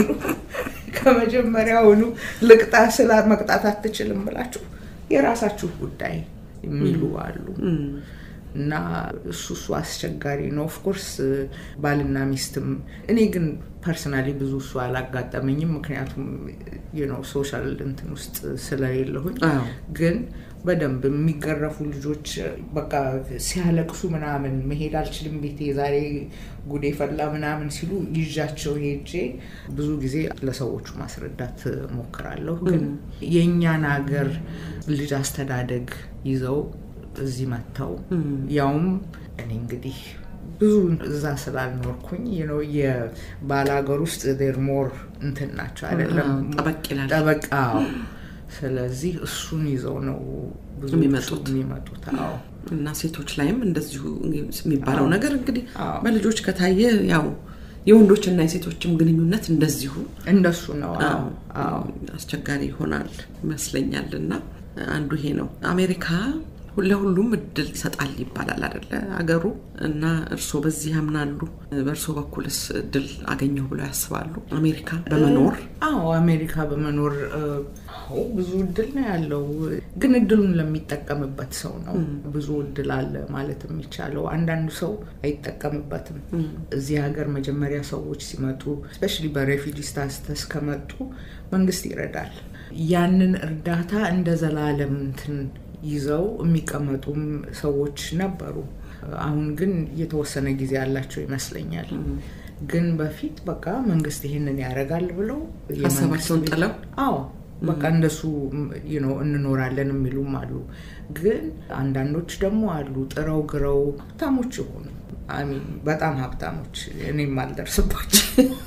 ከመጀመሪያውኑ ልቅጣ ስላ መቅጣት አትችልም ብላችሁ የራሳችሁ ጉዳይ የሚሉ አሉ። እና እሱ እሱ አስቸጋሪ ነው። ኦፍኮርስ ባልና ሚስትም እኔ ግን ፐርሰናሊ ብዙ እሱ አላጋጠመኝም፣ ምክንያቱም ነው ሶሻል እንትን ውስጥ ስለሌለሁኝ። ግን በደንብ የሚገረፉ ልጆች በቃ ሲያለቅሱ ምናምን መሄድ አልችልም ቤቴ ዛሬ ጉዴ ፈላ ምናምን ሲሉ ይዣቸው ሄጄ ብዙ ጊዜ ለሰዎቹ ማስረዳት ሞክራለሁ። ግን የእኛን ሀገር ልጅ አስተዳደግ ይዘው እዚህ መጥተው ያውም እኔ እንግዲህ ብዙ እዛ ስላልኖርኩኝ ነው የባል ሀገር ውስጥ ዴር ሞር እንትን ናቸው አይደለም ጠበቅ ይላል ጠበቃ ስለዚህ እሱን ይዘው ነው ብዙ የሚመጡት የሚመጡት አዎ እና ሴቶች ላይም እንደዚሁ የሚባለው ነገር እንግዲህ በልጆች ከታየ ያው የወንዶችና የሴቶችም ግንኙነት እንደዚሁ እንደሱ ነው አዎ አስቸጋሪ ይሆናል ይመስለኛል እና አንዱ ይሄ ነው አሜሪካ ለሁሉም እድል ይሰጣል ይባላል አደለ አገሩ እና እርስዎ በዚህ ያምናሉ በእርስዎ በኩልስ እድል አገኘሁ ብለው ያስባሉ አሜሪካ በመኖር አዎ አሜሪካ በመኖር አዎ ብዙ እድል ነው ያለው ግን እድሉን ለሚጠቀምበት ሰው ነው ብዙ እድል አለ ማለት የሚቻለው አንዳንዱ ሰው አይጠቀምበትም እዚህ ሀገር መጀመሪያ ሰዎች ሲመጡ ስፔሻሊ በሬፊጂ ስታተስ ከመጡ መንግስት ይረዳል ያንን እርዳታ እንደ ዘላለም እንትን ይዘው የሚቀመጡም ሰዎች ነበሩ። አሁን ግን የተወሰነ ጊዜ ያላቸው ይመስለኛል። ግን በፊት በቃ መንግስት ይህንን ያደርጋል ብለው ሀሳባቸውን ጥለው አዎ በቃ እንደሱ ነው እንኖራለን የሚሉም አሉ። ግን አንዳንዶች ደግሞ አሉ ጥረው ግረው ሀብታሞች የሆኑ በጣም ሀብታሞች እኔም አልደርስባቸው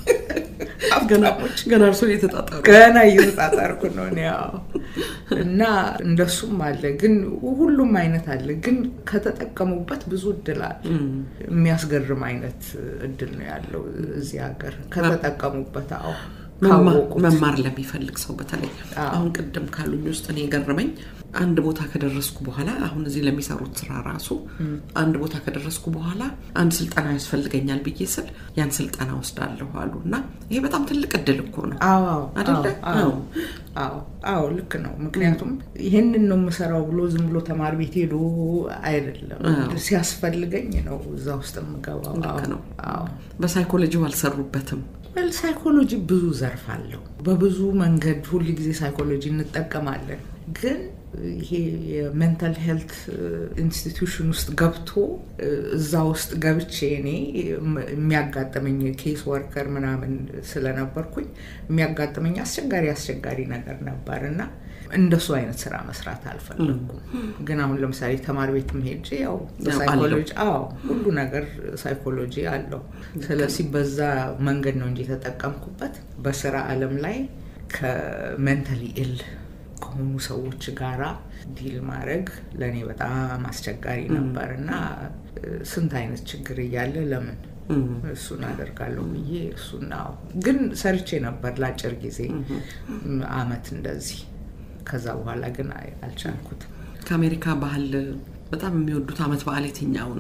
ገና እርሶ እየተጣጣሩ ገና እየተጣጣርኩ ነው እኔ እና እንደሱም አለ። ግን ሁሉም አይነት አለ። ግን ከተጠቀሙበት ብዙ እድል አለ። የሚያስገርም አይነት እድል ነው ያለው እዚህ ሀገር ከተጠቀሙበት። አዎ መማር ለሚፈልግ ሰው በተለይ አሁን ቅድም ካሉኝ ውስጥ እኔ የገረመኝ አንድ ቦታ ከደረስኩ በኋላ አሁን እዚህ ለሚሰሩት ስራ ራሱ አንድ ቦታ ከደረስኩ በኋላ አንድ ስልጠና ያስፈልገኛል ብዬ ስል ያን ስልጠና ወስዳለሁ አሉ እና ይሄ በጣም ትልቅ እድል እኮ ነው አደለ? አዎ ልክ ነው። ምክንያቱም ይህንን ነው የምሰራው ብሎ ዝም ብሎ ተማሪ ቤት ሄዶ አይደለም፣ ሲያስፈልገኝ ነው እዛ ውስጥ የምገባው። ልክ ነው። በሳይኮሎጂው አልሰሩበትም። ሳይኮሎጂ ብዙ ዘርፍ አለው። በብዙ መንገድ ሁል ጊዜ ሳይኮሎጂ እንጠቀማለን ግን ይሄ የሜንታል ሄልት ኢንስቲትዩሽን ውስጥ ገብቶ እዛ ውስጥ ገብቼ እኔ የሚያጋጥመኝ ኬስ ወርከር ምናምን ስለነበርኩኝ የሚያጋጥመኝ አስቸጋሪ አስቸጋሪ ነገር ነበር እና እንደሱ አይነት ስራ መስራት አልፈለግኩም። ግን አሁን ለምሳሌ ተማሪ ቤት ሄጄ ያው ሳይኮሎጂ አዎ ሁሉ ነገር ሳይኮሎጂ አለው። ስለዚህ በዛ መንገድ ነው እንጂ የተጠቀምኩበት በስራ አለም ላይ ከሜንታሊ ኢል ከሆኑ ሰዎች ጋራ ዲል ማድረግ ለእኔ በጣም አስቸጋሪ ነበር እና ስንት አይነት ችግር እያለ ለምን እሱን አደርጋለሁ ብዬ እሱን ግን ሰርቼ ነበር ለአጭር ጊዜ አመት እንደዚህ። ከዛ በኋላ ግን አልቻልኩትም። ከአሜሪካ ባህል በጣም የሚወዱት አመት በዓል የትኛው ነው?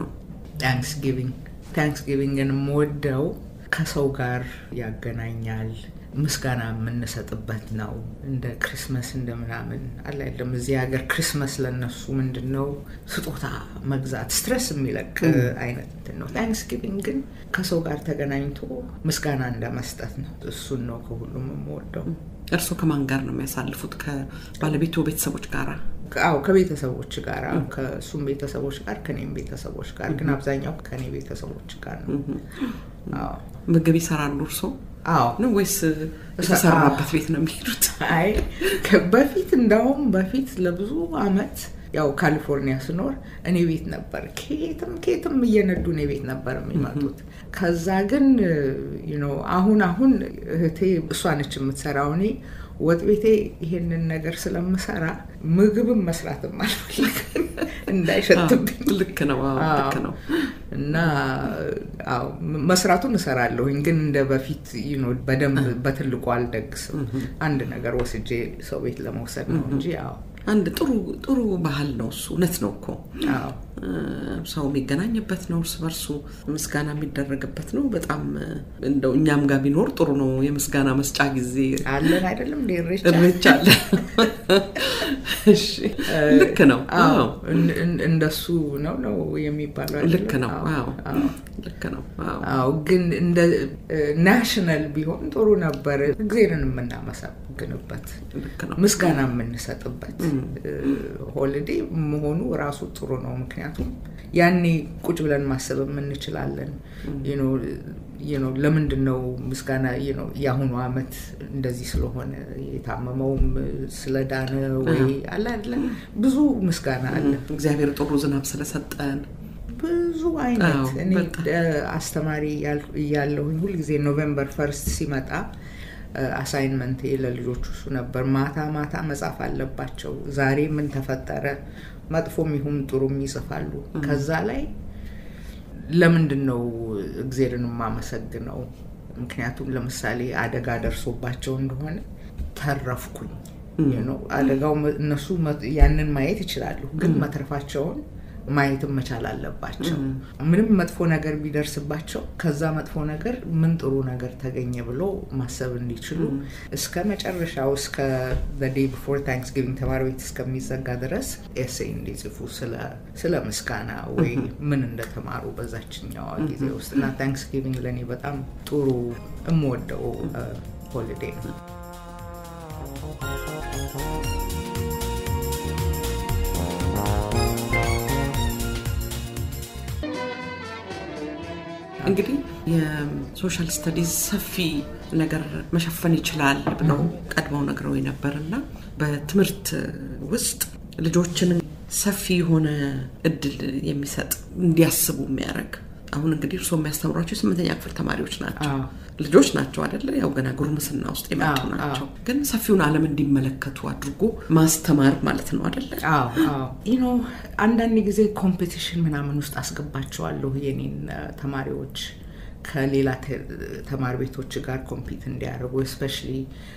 ታንክስጊቪንግ ታንክስጊቪንግን የምወደው ከሰው ጋር ያገናኛል። ምስጋና የምንሰጥበት ነው። እንደ ክሪስመስ እንደ ምናምን አለ አይደለም። እዚህ ሀገር ክሪስመስ ለነሱ ምንድን ነው ስጦታ መግዛት ስትረስ የሚለቅ አይነት እንትን ነው። ታንክስጊቪንግ ግን ከሰው ጋር ተገናኝቶ ምስጋና እንደ መስጠት ነው። እሱን ነው ከሁሉም የምወደው። እርስዎ ከማን ጋር ነው የሚያሳልፉት? ከባለቤቱ ቤተሰቦች ጋራ? አዎ ከቤተሰቦች ጋር ከእሱም ቤተሰቦች ጋር ከኔም ቤተሰቦች ጋር ግን አብዛኛው ከኔ ቤተሰቦች ጋር ነው። አዎ ምግብ ይሰራሉ እርስዎ አዎ ነው ወይስ የተሰራበት ቤት ነው የሚሄዱት? አይ በፊት እንዳውም በፊት ለብዙ አመት ያው ካሊፎርኒያ ስኖር እኔ ቤት ነበር። ኬትም ኬትም እየነዱ እኔ ቤት ነበር የሚመጡት። ከዛ ግን ነው አሁን አሁን እህቴ እሷ ነች የምትሰራው። እኔ ወጥ ቤቴ ይሄንን ነገር ስለምሰራ ምግብም መስራትም አልፈልግም እንዳይሸትብኝ። ልክ ነው። አዎ ልክ ነው። እና አዎ መስራቱን እሰራለሁኝ፣ ግን እንደ በፊት በደንብ በትልቁ አልደግስም። አንድ ነገር ወስጄ ሰው ቤት ለመውሰድ ነው እንጂ አዎ አንድ ጥሩ ጥሩ ባህል ነው እሱ። እውነት ነው እኮ አዎ ሰው የሚገናኝበት ነው፣ እርስ በርሱ ምስጋና የሚደረግበት ነው። በጣም እንደው እኛም ጋር ቢኖር ጥሩ ነው። የምስጋና መስጫ ጊዜ አለን አይደለም እንደ ኢሬቻ እሬቻ አለ። እሺ ልክ ነው። አዎ እንደሱ ነው ነው የሚባለው አይደለም? ልክ ነው። አዎ ልክ ነው። አዎ አዎ ግን እንደ ናሽናል ቢሆን ጥሩ ነበር። እግዜርን የምናመሰግንበት ልክ ነው። ምስጋና የምንሰጥበት ሆሊዴ መሆኑ ራሱ ጥሩ ነው። ምክንያቱም ያኔ ቁጭ ብለን ማሰብ የምንችላለን። ለምንድን ነው ምስጋና የአሁኑ አመት እንደዚህ ስለሆነ የታመመውም ስለዳነ ወይ አለ አይደለ ብዙ ምስጋና አለ። እግዚአብሔር ጥሩ ዝናብ ስለሰጠን ብዙ አይነት እኔ አስተማሪ እያለሁኝ ሁልጊዜ ኖቬምበር ፈርስት ሲመጣ አሳይንመንት ለልጆቹ እሱ ነበር። ማታ ማታ መጻፍ አለባቸው። ዛሬ ምን ተፈጠረ፣ መጥፎም ይሁን ጥሩም ይጽፋሉ። ከዛ ላይ ለምንድን ነው እግዜርን የማመሰግነው? ምክንያቱም ለምሳሌ አደጋ ደርሶባቸው እንደሆነ ተረፍኩኝ። አደጋው እነሱ ያንን ማየት ይችላሉ፣ ግን መትረፋቸውን ማየትም መቻል አለባቸው። ምንም መጥፎ ነገር ቢደርስባቸው ከዛ መጥፎ ነገር ምን ጥሩ ነገር ተገኘ ብሎ ማሰብ እንዲችሉ እስከ መጨረሻው እስከ ዴይ ቢፎር ታንክስጊቪንግ ተማሪ ቤት እስከሚዘጋ ድረስ ኤሴይ እንዲጽፉ ስለ ምስጋና ወይ ምን እንደተማሩ በዛችኛዋ ጊዜ ውስጥ እና ታንክስጊቪንግ ለእኔ በጣም ጥሩ የምወደው ሆሊዴ ነው። እንግዲህ የሶሻል ስተዲዝ ሰፊ ነገር መሸፈን ይችላል ብለው ቀድመው ነግረው ነበር እና በትምህርት ውስጥ ልጆችን ሰፊ የሆነ እድል የሚሰጥ እንዲያስቡ የሚያደርግ አሁን እንግዲህ እርስዎ የሚያስተምሯቸው የስምንተኛ ክፍል ተማሪዎች ናቸው። ልጆች ናቸው አደለ? ያው ገና ጉርምስና ውስጥ የመጡ ናቸው። ግን ሰፊውን ዓለም እንዲመለከቱ አድርጎ ማስተማር ማለት ነው አደለ? ኖ አንዳንድ ጊዜ ኮምፒቲሽን ምናምን ውስጥ አስገባቸዋለሁ የኔን ተማሪዎች ከሌላ ተማሪ ቤቶች ጋር ኮምፒት እንዲያደርጉ እስፔሻሊ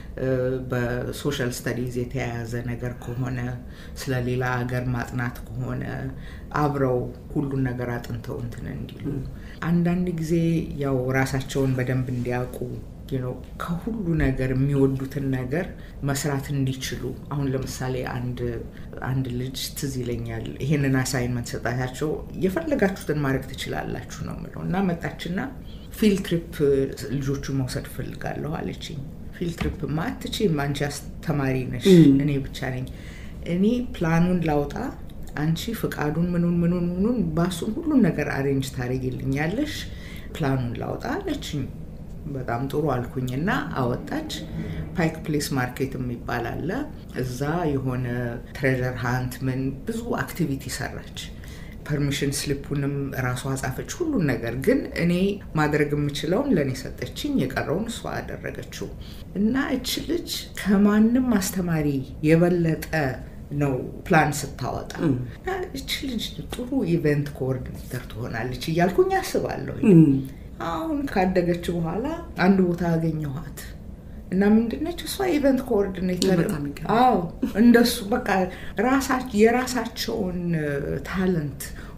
በሶሻል ስተዲዝ የተያያዘ ነገር ከሆነ ስለ ሌላ ሀገር ማጥናት ከሆነ አብረው ሁሉን ነገር አጥንተው እንትን እንዲሉ አንዳንድ ጊዜ ያው ራሳቸውን በደንብ እንዲያውቁ ከሁሉ ነገር የሚወዱትን ነገር መስራት እንዲችሉ አሁን ለምሳሌ አንድ አንድ ልጅ ትዝ ይለኛል ይሄንን አሳይንመንት ሰጣታቸው የፈለጋችሁትን ማድረግ ትችላላችሁ ነው ምለው እና መጣችና ፊልድ ትሪፕ ልጆቹ መውሰድ ፈልጋለሁ አለችኝ ፊልድ ትሪፕ ማትችም አንቺ አስተማሪ ነሽ እኔ ብቻ ነኝ እኔ ፕላኑን ላውጣ አንቺ ፍቃዱን ምኑን ምኑን ምኑን ባሱን ሁሉን ነገር አሬንጅ ታደርጊልኛለሽ ፕላኑን ላውጣ አለችኝ በጣም ጥሩ አልኩኝና አወጣች። ፓይክ ፕሌስ ማርኬት የሚባል አለ። እዛ የሆነ ትሬዠር ሃንት ምን ብዙ አክቲቪቲ ሰራች። ፐርሚሽን ስሊፑንም ራሷ ጻፈች፣ ሁሉን ነገር ግን እኔ ማድረግ የምችለውን ለእኔ ሰጠችኝ፣ የቀረውን እሷ አደረገችው እና እች ልጅ ከማንም አስተማሪ የበለጠ ነው ፕላን ስታወጣ እች ልጅ ጥሩ ኢቨንት ኮኦርዲኔተር ትሆናለች እያልኩኝ አስባለሁ። አሁን ካደገች በኋላ አንድ ቦታ አገኘኋት እና ምንድነች እሷ ኢቨንት ኮኦርዲኔተር አዎ እንደሱ በቃ የራሳቸውን ታለንት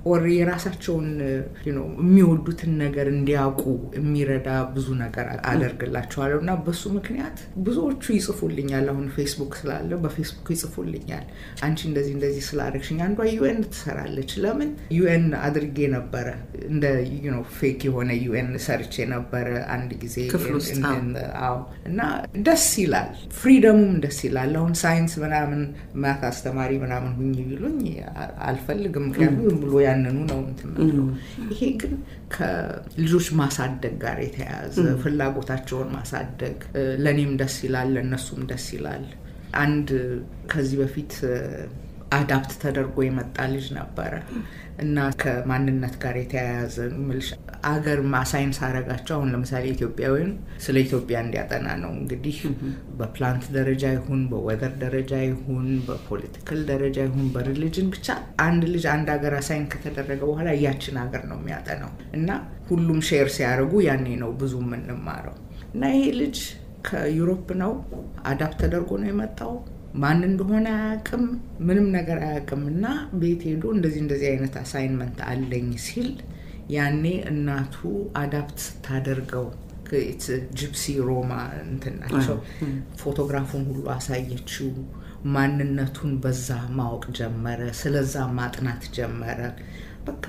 ኦር የራሳቸውን የሚወዱትን ነገር እንዲያውቁ የሚረዳ ብዙ ነገር አደርግላቸዋለሁ እና በሱ ምክንያት ብዙዎቹ ይጽፉልኛል። አሁን ፌስቡክ ስላለ በፌስቡክ ይጽፉልኛል። አንቺ እንደዚህ እንደዚህ ስላደረግሽኝ፣ አንዷ ዩኤን ትሰራለች። ለምን ዩኤን አድርጌ ነበረ እንደ ፌክ የሆነ ዩኤን ሰርቼ ነበረ አንድ ጊዜ አዎ። እና ደስ ይላል፣ ፍሪደሙም ደስ ይላል። አሁን ሳይንስ ምናምን ማት አስተማሪ ምናምን ሁኝ ቢሉኝ አልፈልግም፣ ምክንያቱም ዝም ብሎ ያንኑ ነው እንትን የምለው። ይሄ ግን ከልጆች ማሳደግ ጋር የተያያዘ ፍላጎታቸውን ማሳደግ ለእኔም ደስ ይላል፣ ለእነሱም ደስ ይላል። አንድ ከዚህ በፊት አዳፕት ተደርጎ የመጣ ልጅ ነበረ እና ከማንነት ጋር የተያያዘ ምልሽ አገር ሳይንስ አረጋቸው። አሁን ለምሳሌ ኢትዮጵያዊን ስለ ኢትዮጵያ እንዲያጠና ነው እንግዲህ በፕላንት ደረጃ ይሁን በወደር ደረጃ ይሁን በፖለቲካል ደረጃ ይሁን በሪሊጅን ብቻ አንድ ልጅ አንድ ሀገር አሳይን ከተደረገ በኋላ ያችን ሀገር ነው የሚያጠናው እና ሁሉም ሼር ሲያደርጉ ያኔ ነው ብዙ የምንማረው እና ይሄ ልጅ ከዩሮፕ ነው አዳፕት ተደርጎ ነው የመጣው ማን እንደሆነ አያውቅም፣ ምንም ነገር አያውቅም። እና ቤት ሄዶ እንደዚህ እንደዚህ አይነት አሳይንመንት አለኝ ሲል ያኔ እናቱ አዳፕት ስታደርገው ጂፕሲ ሮማ እንትን ናቸው። ፎቶግራፉን ሁሉ አሳየችው። ማንነቱን በዛ ማወቅ ጀመረ። ስለዛ ማጥናት ጀመረ። በቃ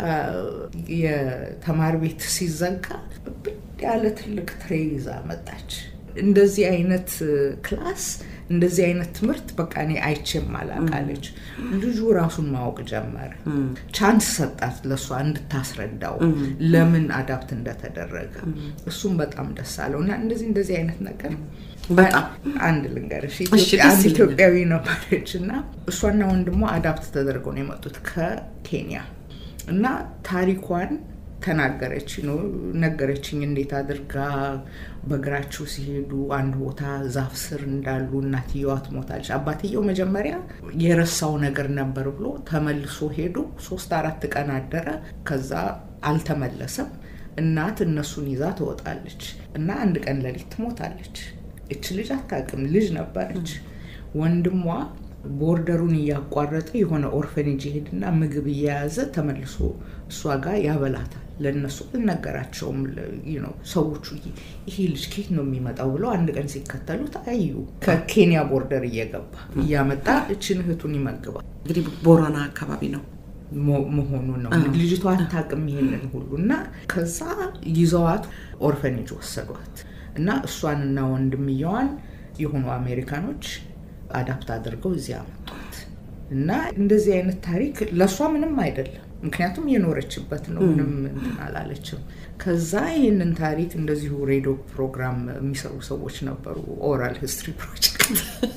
የተማሪ ቤት ሲዘጋ ብድ ያለ ትልቅ ትሬ ይዛ መጣች። እንደዚህ አይነት ክላስ እንደዚህ አይነት ትምህርት በቃ እኔ አይቼም አላቃለች። ልጁ ራሱን ማወቅ ጀመረ። ቻንስ ሰጣት ለእሷ እንድታስረዳው ለምን አዳፕት እንደተደረገ። እሱም በጣም ደስ አለው እና እንደዚህ እንደዚህ አይነት ነገር በጣም አንድ ልንገርሽ፣ አንድ ኢትዮጵያዊ ነበረች እና እሷና ወንድሟ አዳፕት ተደርገው ነው የመጡት ከኬንያ እና ታሪኳን ተናገረች ነው ነገረችኝ። እንዴት አድርጋ በእግራቸው ሲሄዱ አንድ ቦታ ዛፍ ስር እንዳሉ እናትየዋ ትሞታለች። አባትየው መጀመሪያ የረሳው ነገር ነበር ብሎ ተመልሶ ሄዶ ሶስት አራት ቀን አደረ። ከዛ አልተመለሰም። እናት እነሱን ይዛ ትወጣለች እና አንድ ቀን ሌሊት ትሞታለች። እች ልጅ አታውቅም፣ ልጅ ነበረች። ወንድሟ ቦርደሩን እያቋረጠ የሆነ ኦርፈኔጅ ይሄድና ምግብ እየያዘ ተመልሶ እሷ ጋር ያበላታል። ለእነሱ አልነገራቸውም። ሰዎቹ ይሄ ልጅ ኬት ነው የሚመጣው ብለው አንድ ቀን ሲከተሉት አዩ። ከኬንያ ቦርደር እየገባ እያመጣ እችን እህቱን ይመግባል። እንግዲህ ቦረና አካባቢ ነው መሆኑ ነው። ልጅቷ አታውቅም ይሄንን ሁሉ እና ከዛ ይዘዋት ኦርፈኔጅ ወሰዷት እና እሷንና ወንድምየዋን የሆኑ አሜሪካኖች አዳፕት አድርገው እዚያ አመጧት እና እንደዚህ አይነት ታሪክ ለእሷ ምንም አይደለም፣ ምክንያቱም የኖረችበት ነው። ምንም እንትን አላለችም። ከዛ ይህንን ታሪክ እንደዚሁ ሬዲዮ ፕሮግራም የሚሰሩ ሰዎች ነበሩ፣ ኦራል ሂስትሪ ፕሮጀክት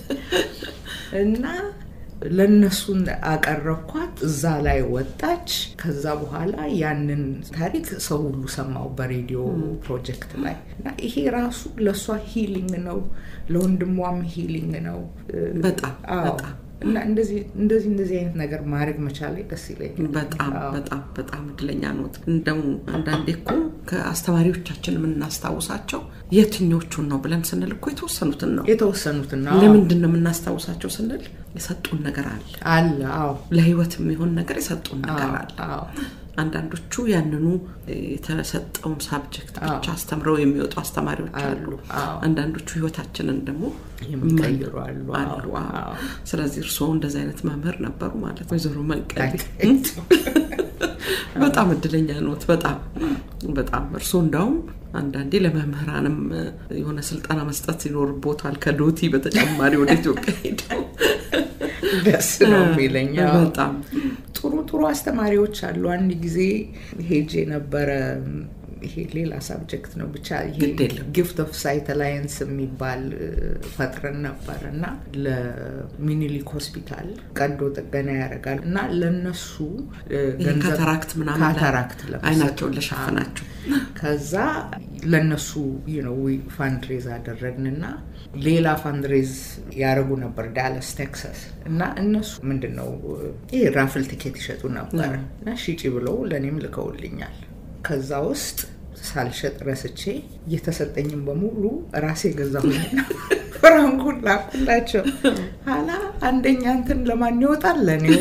እና ለእነሱን አቀረብኳት። እዛ ላይ ወጣች። ከዛ በኋላ ያንን ታሪክ ሰው ሁሉ ሰማው በሬዲዮ ፕሮጀክት ላይ እና ይሄ ራሱ ለእሷ ሂሊንግ ነው፣ ለወንድሟም ሂሊንግ ነው። በጣም በጣም እና እንደዚህ እንደዚህ እንደዚህ አይነት ነገር ማድረግ መቻል ደስ ይለኛል። በጣም በጣም በጣም እድለኛ ኖት። እንደው አንዳንዴ እኮ ከአስተማሪዎቻችን የምናስታውሳቸው የትኞቹን ነው ብለን ስንል እኮ የተወሰኑትን ነው የተወሰኑትን ነው። ለምንድን ነው የምናስታውሳቸው ስንል የሰጡን ነገር አለ አለ። አዎ ለህይወት የሚሆን ነገር የሰጡን ነገር አለ። አዎ አንዳንዶቹ ያንኑ የተሰጠውን ሳብጀክት ብቻ አስተምረው የሚወጡ አስተማሪዎች አሉ። አንዳንዶቹ ህይወታችንን ደግሞ የሚቀይሩ አሉ። አሉ። ስለዚህ እርስዎ እንደዚህ አይነት መምህር ነበሩ ማለት ነው። ወይዘሮ መንቀሌ በጣም እድለኛ ኖት። በጣም በጣም እርስዎ እንዳውም አንዳንዴ ለመምህራንም የሆነ ስልጠና መስጠት ይኖርቦታል። ከዶቲ በተጨማሪ ወደ ኢትዮጵያ ሄደው ደስ ነው የሚለኝ። በጣም ጥሩ ጥሩ አስተማሪዎች አሉ። አንድ ጊዜ ሄጄ ነበረ። ይሄ ሌላ ሳብጀክት ነው ብቻ ይሄ ጊፍት ኦፍ ሳይት አላየንስ የሚባል ፈጥረን ነበር እና ለሚኒሊክ ሆስፒታል ቀዶ ጥገና ያደርጋል እና ለነሱ ካታራክት ምናምን ካታራክት አይናቸውን ለሸፈናቸው ከዛ ለነሱ ፋንድሬዝ አደረግንና ሌላ ፋንድሬዝ ያደረጉ ነበር ዳለስ ቴክሳስ እና እነሱ ምንድን ነው ይህ ራፍል ቲኬት ይሸጡ ነበር እና ሽጪ ብለው ለእኔም ልከውልኛል ከዛ ውስጥ ሳልሸጥ ረስቼ እየተሰጠኝም በሙሉ ራሴ ገዛሁኝና ፍራንኩን ላኩላቸው። ኋላ አንደኛ እንትን ለማን ይወጣል? ለእኔው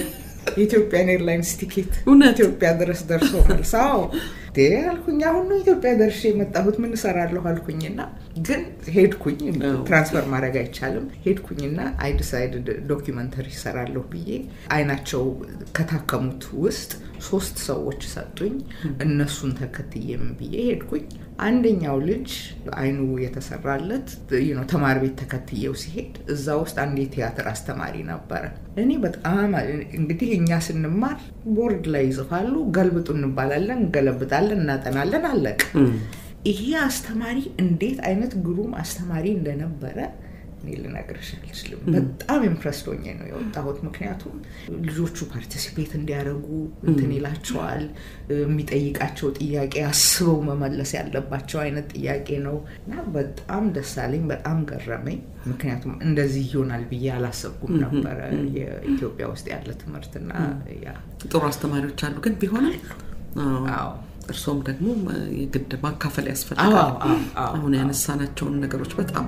የኢትዮጵያን ኤርላይንስ ቲኬት እውነት? ኢትዮጵያ ድረስ ደርሶ መልስ። አዎ እንዴ አልኩኝ። አሁን ነው ኢትዮጵያ ደርሼ የመጣሁት ምን እሰራለሁ አልኩኝና ግን ሄድኩኝ። ትራንስፈር ማድረግ አይቻልም። ሄድኩኝና አይ ዲሳይድድ ዶኪመንተሪ እሰራለሁ ብዬ አይናቸው ከታከሙት ውስጥ ሶስት ሰዎች ሰጡኝ። እነሱን ተከትዬም ብዬ ሄድኩኝ። አንደኛው ልጅ አይኑ የተሰራለት you know ተማሪ ቤት ተከትዬው ሲሄድ እዛ ውስጥ አንድ የቲያትር አስተማሪ ነበረ። እኔ በጣም እንግዲህ እኛ ስንማር ቦርድ ላይ ይጽፋሉ፣ ገልብጡ እንባላለን፣ እንገለብጣለን፣ እናጠናለን፣ አለቅ። ይሄ አስተማሪ እንዴት አይነት ግሩም አስተማሪ እንደነበረ እኔ ልነግርሽ አልችልም። በጣም ኢምፕረስድ ሆኜ ነው የወጣሁት። ምክንያቱም ልጆቹ ፓርቲሲፔት እንዲያደርጉ እንትን ይላቸዋል። የሚጠይቃቸው ጥያቄ አስበው መመለስ ያለባቸው አይነት ጥያቄ ነው እና በጣም ደስ አለኝ፣ በጣም ገረመኝ። ምክንያቱም እንደዚህ ይሆናል ብዬ አላሰብኩም ነበረ የኢትዮጵያ ውስጥ ያለ ትምህርትና ያ ጥሩ አስተማሪዎች አሉ፣ ግን ቢሆንም አዎ፣ አዎ እርሶም ደግሞ የግድ ማካፈል ያስፈልጋል። አዎ፣ አዎ፣ አዎ፣ አሁን ያነሳናቸውን ነገሮች በጣም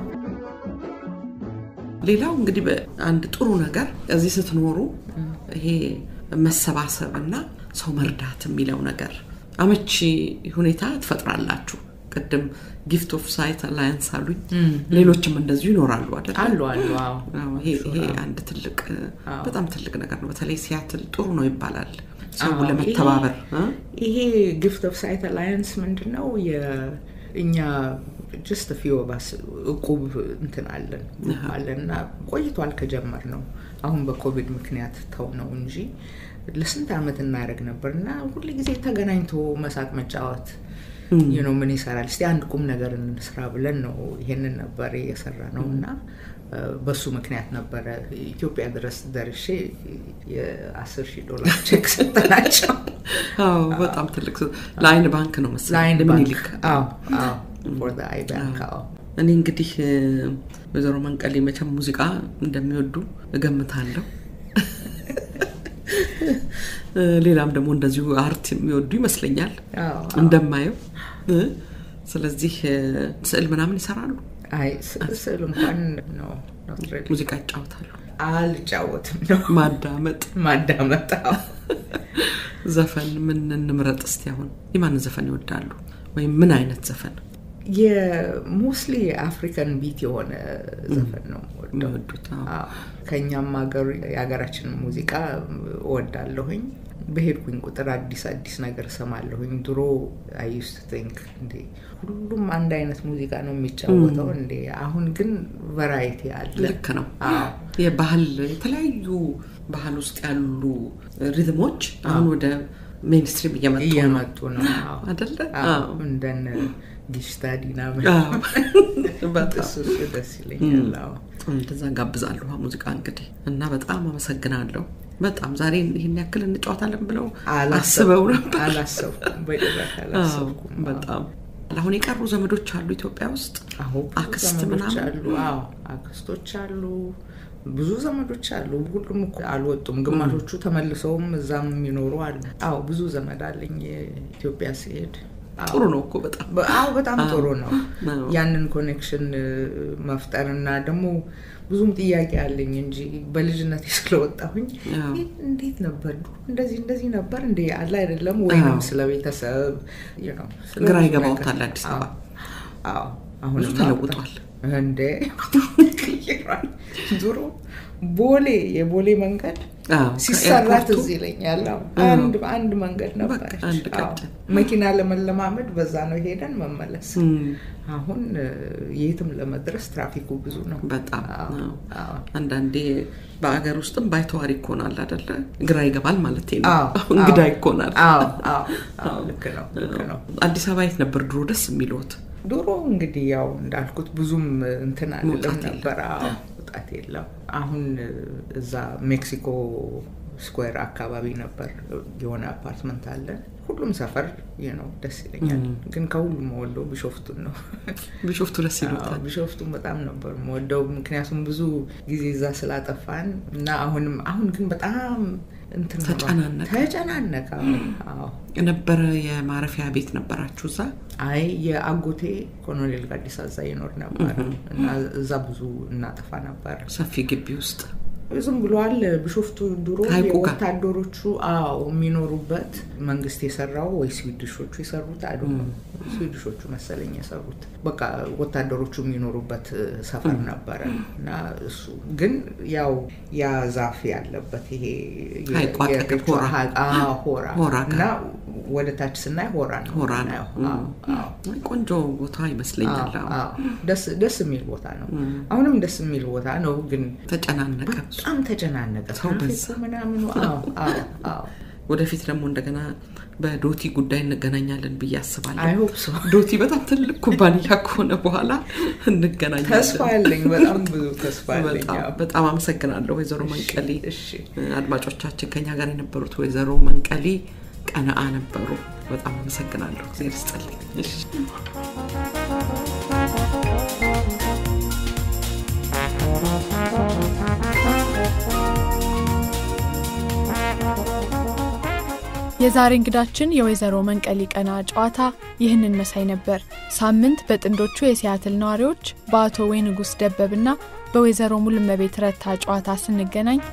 ሌላው እንግዲህ አንድ ጥሩ ነገር እዚህ ስትኖሩ ይሄ መሰባሰብ እና ሰው መርዳት የሚለው ነገር አመቺ ሁኔታ ትፈጥራላችሁ። ቅድም ጊፍት ኦፍ ሳይት አላያንስ አሉኝ። ሌሎችም እንደዚሁ ይኖራሉ አይደል? አሉ አሉ አዎ አዎ፣ ይሄ ይሄ አንድ ትልቅ በጣም ትልቅ ነገር ነው። በተለይ ሲያትል ጥሩ ነው ይባላል ሰው አዎ፣ ለመተባበር እ? ይሄ ጊፍት ኦፍ ሳይት አላያንስ ምንድን ነው? እኛ ጀስት ፊው ባስ እቁብ እንትን አለን አለን እና ቆይቷል ከጀመር ነው። አሁን በኮቪድ ምክንያት ተው ነው እንጂ ለስንት ዓመት እናደርግ ነበር እና ሁል ጊዜ ተገናኝቶ መሳቅ መጫወት ነው ምን ይሰራል እስቲ አንድ ቁም ነገር እንስራ ብለን ነው ይሄንን ነበር የሰራ ነው እና በሱ ምክንያት ነበረ ኢትዮጵያ ድረስ ደርሼ የአስር ሺህ ዶላር ቼክ ሰጠናቸው። አዎ በጣም ትልቅ ስ- ለአይን ባንክ ነው መሰለኝ ለአይን ለምኒልክ። ባንክ አዎ አዎ ፎር ዘ አይ ባንክ አዎ እኔ እንግዲህ እ፣ ወይዘሮ መንቀሌ መቼም ሙዚቃ እንደሚወዱ እገምታለሁ። እ፣ ሌላም ደግሞ እንደዚሁ አርት የሚወዱ ይመስለኛል አዎ እንደማየው እ፣ ስለዚህ እ፣ ስዕል ምናምን ይሰራሉ፣ አይ ስ- ስዕል እንኳን ነው not really። ሙዚቃ ይጫወታሉ፣ አልጫወትም ነው ማዳመጥ ማዳመጥ አዎ። ዘፈን ምን እንምረጥ እስቲ? አሁን የማንን ዘፈን ይወዳሉ? ወይም ምን አይነት ዘፈን የሞስሊ አፍሪካን ቢት የሆነ ዘፈን ነው የምወደው። የሚወዱት? አዎ። አዎ። ከእኛም ሀገር የሀገራችንን ሙዚቃ እወዳለሁኝ። በሄድኩኝ ቁጥር አዲስ አዲስ ነገር እሰማለሁኝ። ድሮ አይ ዩስት ቲንክ እንዴ ሁሉም አንድ አይነት ሙዚቃ ነው የሚጫወተው እንዴ፣ አሁን ግን ቫራይቲ አለ። ልክ ነው። አዎ የባህል የተለያዩ ባህል ውስጥ ያሉ ሪትሞች አሁን ወደ ሜንስትሪም እየመጡ ነው እየመጡ ነው አዎ። አደለ? አዎ፣ አዎ። እንደነ ጊሽታ ዲና አዎ። በጣም እሱ እሱ ደስ ይለኛል። አዎ። እንደዛ ጋብዛለሁ ሙዚቃ እንግዲህ እና በጣም አመሰግናለሁ። በጣም ዛሬ ይህን ያክል እንጫወታለን ብለው አስበው ነበር። አላሰብኩም፣ በጭራሽ አላሰብኩም። አዎ፣ በጣም አሁን የቀሩ ዘመዶች አሉ ኢትዮጵያ ውስጥ አሁ አክስት ዘመዶች ምናምን? አሉ። አዎ አክስቶች አሉ፣ ብዙ ዘመዶች አሉ። ሁሉም እኮ አልወጡም። ግማሾቹ ተመልሰውም እዛም የሚኖሩ አሉ። አዎ ብዙ ዘመድ አለኝ ኢትዮጵያ ሲሄድ። አዎ። ጥሩ ነው እኮ በጣም በ- አዎ በጣም ጥሩ ነው አዎ። ያንን ኮኔክሽን መፍጠር እና ደግሞ ብዙም ጥያቄ አለኝ እንጂ በልጅነት ስለወጣሁኝ አዎ። ይህ እንዴት ነበር ድሮ እንደዚህ እንደዚህ ነበር እንደ አለ አይደለም ወይንም አዎ። ስለ ቤተሰብ you know፣ ስለ ግራ ብዙ ይገባዎታል ነገር። አዲስ አበባ። አዎ አዎ አሁን ብዙ ተለውጧል። እንዴ ቀይሯል። ድሮ ቦሌ የቦሌ መንገድ አዎ፣ ሲሰራ ከኤርፖርቱ ትዝ ይለኛል። አዎ፣ አዎ። አንድ አንድ መንገድ ነበር። በቃ አንድ ቀጭን። መኪና ለመለማመድ በዛ ነው ሄደን መመለስ። እም፣ አሁን እ፣ የትም ለመድረስ ትራፊኩ ብዙ ነው። በጣም አዎ፣ አዎ። አዎ። አንዳንዴ በአገር ውስጥም ባይተዋር ይኮናል አደለ? ግራ ይገባል ማለት ነው። አዎ፣ እንግዳ አዎ። ይኮናል። አዎ፣ አዎ፣ አዎ፣ ልክ ነው፣ ልክ ነው። አዲስ አበባ የት ነበር ድሮ ደስ የሚልዎት? ድሮ እንግዲህ ያው እንዳልኩት ብዙም እንትን አይደለም መውጣት የለም። ነበር። አዎ መውጣት የለም። አሁን እዛ ሜክሲኮ ስኩዌር አካባቢ ነበር የሆነ አፓርትመንት አለን። ሁሉም ሰፈር ይህ ነው ደስ ይለኛል። ግን ከሁሉም ወደው ቢሾፍቱን ነው። ቢሾፍቱ ደስ አዎ፣ ይሉታል። ቢሾፍቱን በጣም ነበር የምወደው ምክንያቱም ብዙ ጊዜ እዛ ስላጠፋን እና አሁንም አሁን ግን በጣም እንትን ሆኗል። ተጨናነቀ። ተጨናነቀ። አዎ የነበረ የማረፊያ ቤት ነበራችሁ እዛ? አይ የአጎቴ ኮሎኔል ጋዲሳ እዛ ይኖር ነበር እና እዛ ብዙ እናጠፋ ነበር። ሰፊ ግቢ ውስጥ ዝም ብሏል። ቢሾፍቱ ድሮ ሐይቁ ጋር። ወታደሮቹ አዎ የሚኖሩበት መንግስት የሰራው ወይ ስዊድሾቹ የሰሩት አይ ዶንት ኖ ስዊድሾቹ መሰለኝ የሰሩት በቃ ወታደሮቹ የሚኖሩበት ሰፈር ነበረ እና እሱ ግን ያው ያ ዛፍ ያለበት ይሄ የ- ሐይቁ አጠገብ የሬቾ ሆራ። ሐይቅ- አዎ፣ ሆራ ሆራ ጋር። እና ወደ ታች ስናይ ሆራ ነው ሆራ ነው። የምናየው። አዎ፣ አዎ። ቆንጆ ቦታ ይመስለኛል። አዎ፣ አዎ። አዎ። ደስ ደስ የሚል ቦታ ነው። አሁንም ደስ የሚል ቦታ ነው ግን ተጨናነቀ። በጣም ተጨናነቀ። ሰው በዛ። ትራፊኩ ምናምኑ አዎ፣ አዎ፣ አዎ። ወደፊት ደግሞ እንደገና በዶቲ ጉዳይ እንገናኛለን ብዬ አስባለሁ። አይ ሆፕ ሶ ዶቲ በጣም ትልቅ ኩባንያ ከሆነ በኋላ እንገናኛለን። ተስፋ ያለኝ በጣም ብዙ ተስፋ ያለኝ በጣም አዎ። በጣም አመሰግናለሁ ወይዘሮ መንቀሌ። እሺ አድማጮቻችን ከኛ ጋር የነበሩት ወይዘሮ መንቀሌ ቀነአ ነበሩ። በጣም አመሰግናለሁ። እግዜር ይስጥልኝ። እሺ። የዛሬ እንግዳችን የወይዘሮ መንቀሊ ቀና ጨዋታ ይህንን መሳይ ነበር። ሳምንት በጥንዶቹ የሲያትል ነዋሪዎች በአቶ ወይንጉስ ደበብና በወይዘሮ ሙሉመቤት ረታ ጨዋታ ስንገናኝ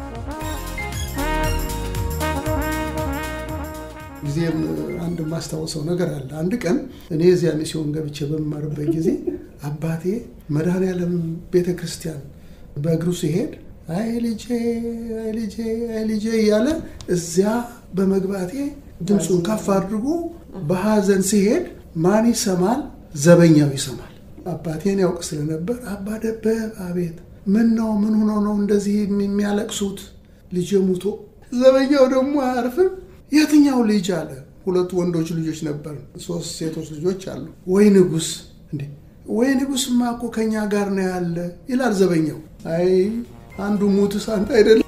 ጊዜም አንድ የማስታውሰው ነገር አለ። አንድ ቀን እኔ እዚያ ሚስዮን ገብቼ በምማርበት ጊዜ አባቴ መድኃኔዓለም ቤተ ክርስቲያን በእግሩ ሲሄድ አይ ልጄ አይ ልጄ አይ ልጄ እያለ እዚያ በመግባቴ ድምፁን ከፍ አድርጎ በሐዘን ሲሄድ ማን ይሰማል? ዘበኛው ይሰማል። አባቴን ያውቅ ስለነበር አባ ደበብ አቤት፣ ምን ነው ምን ሆኖ ነው እንደዚህ የሚያለቅሱት? ልጄ ሙቶ። ዘበኛው ደግሞ አያርፍም። የትኛው ልጅ አለ። ሁለቱ ወንዶች ልጆች ነበር፣ ሶስት ሴቶች ልጆች አሉ። ወይ ንጉስ እንዴ! ወይ ንጉስማ እኮ ከኛ ጋር ነው ያለ ይላል ዘበኛው። አይ አንዱ ሙትስ አንተ አይደለም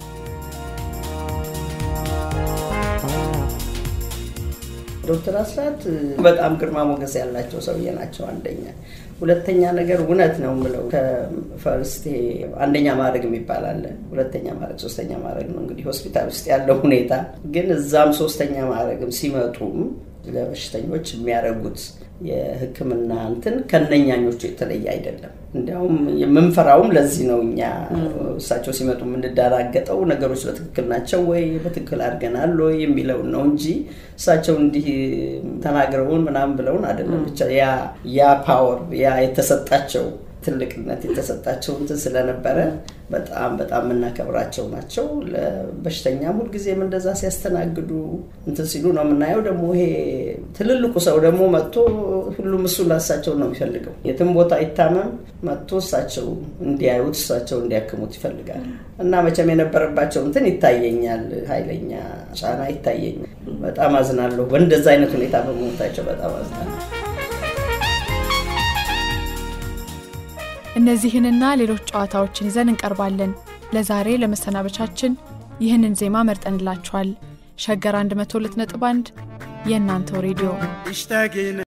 ዶክተር አስራት በጣም ግርማ ሞገስ ያላቸው ሰውዬ ናቸው። አንደኛ፣ ሁለተኛ ነገር እውነት ነው የምለው ከፈርስቴ አንደኛ ማድረግ የሚባል አለ፣ ሁለተኛ ማድረግ፣ ሶስተኛ ማድረግ ነው እንግዲህ ሆስፒታል ውስጥ ያለው ሁኔታ። ግን እዛም ሶስተኛ ማድረግም ሲመጡም ለበሽተኞች የሚያደርጉት የሕክምና እንትን ከነኛኞቹ የተለየ አይደለም። እንዲያውም የምንፈራውም ለዚህ ነው። እኛ እሳቸው ሲመጡ የምንደራገጠው ነገሮች በትክክል ናቸው ወይ በትክክል አድርገናል ወይ የሚለውን ነው እንጂ እሳቸው እንዲህ ተናግረውን ምናምን ብለውን አይደለም። ብቻ ያ ያ ፓወር ያ የተሰጣቸው ትልቅነት የተሰጣቸው እንትን ስለነበረ በጣም በጣም የምናከብራቸው ናቸው። ለበሽተኛም ሁልጊዜም እንደዛ ሲያስተናግዱ እንትን ሲሉ ነው የምናየው። ደግሞ ይሄ ትልልቁ ሰው ደግሞ መጥቶ ሁሉም እሱ ላሳቸው ነው የሚፈልገው። የትም ቦታ ይታመም መጥቶ እሳቸው እንዲያዩት እሳቸው እንዲያክሙት ይፈልጋል። እና መቼም የነበረባቸው እንትን ይታየኛል፣ ኃይለኛ ጫና ይታየኛል። በጣም አዝናለሁ። በእንደዛ አይነት ሁኔታ በመሞታቸው በጣም አዝናለሁ። እነዚህንና ሌሎች ጨዋታዎችን ይዘን እንቀርባለን። ለዛሬ ለመሰናበቻችን ይህንን ዜማ መርጠንላችኋል። ሸገር 102.1 የእናንተው ሬዲዮ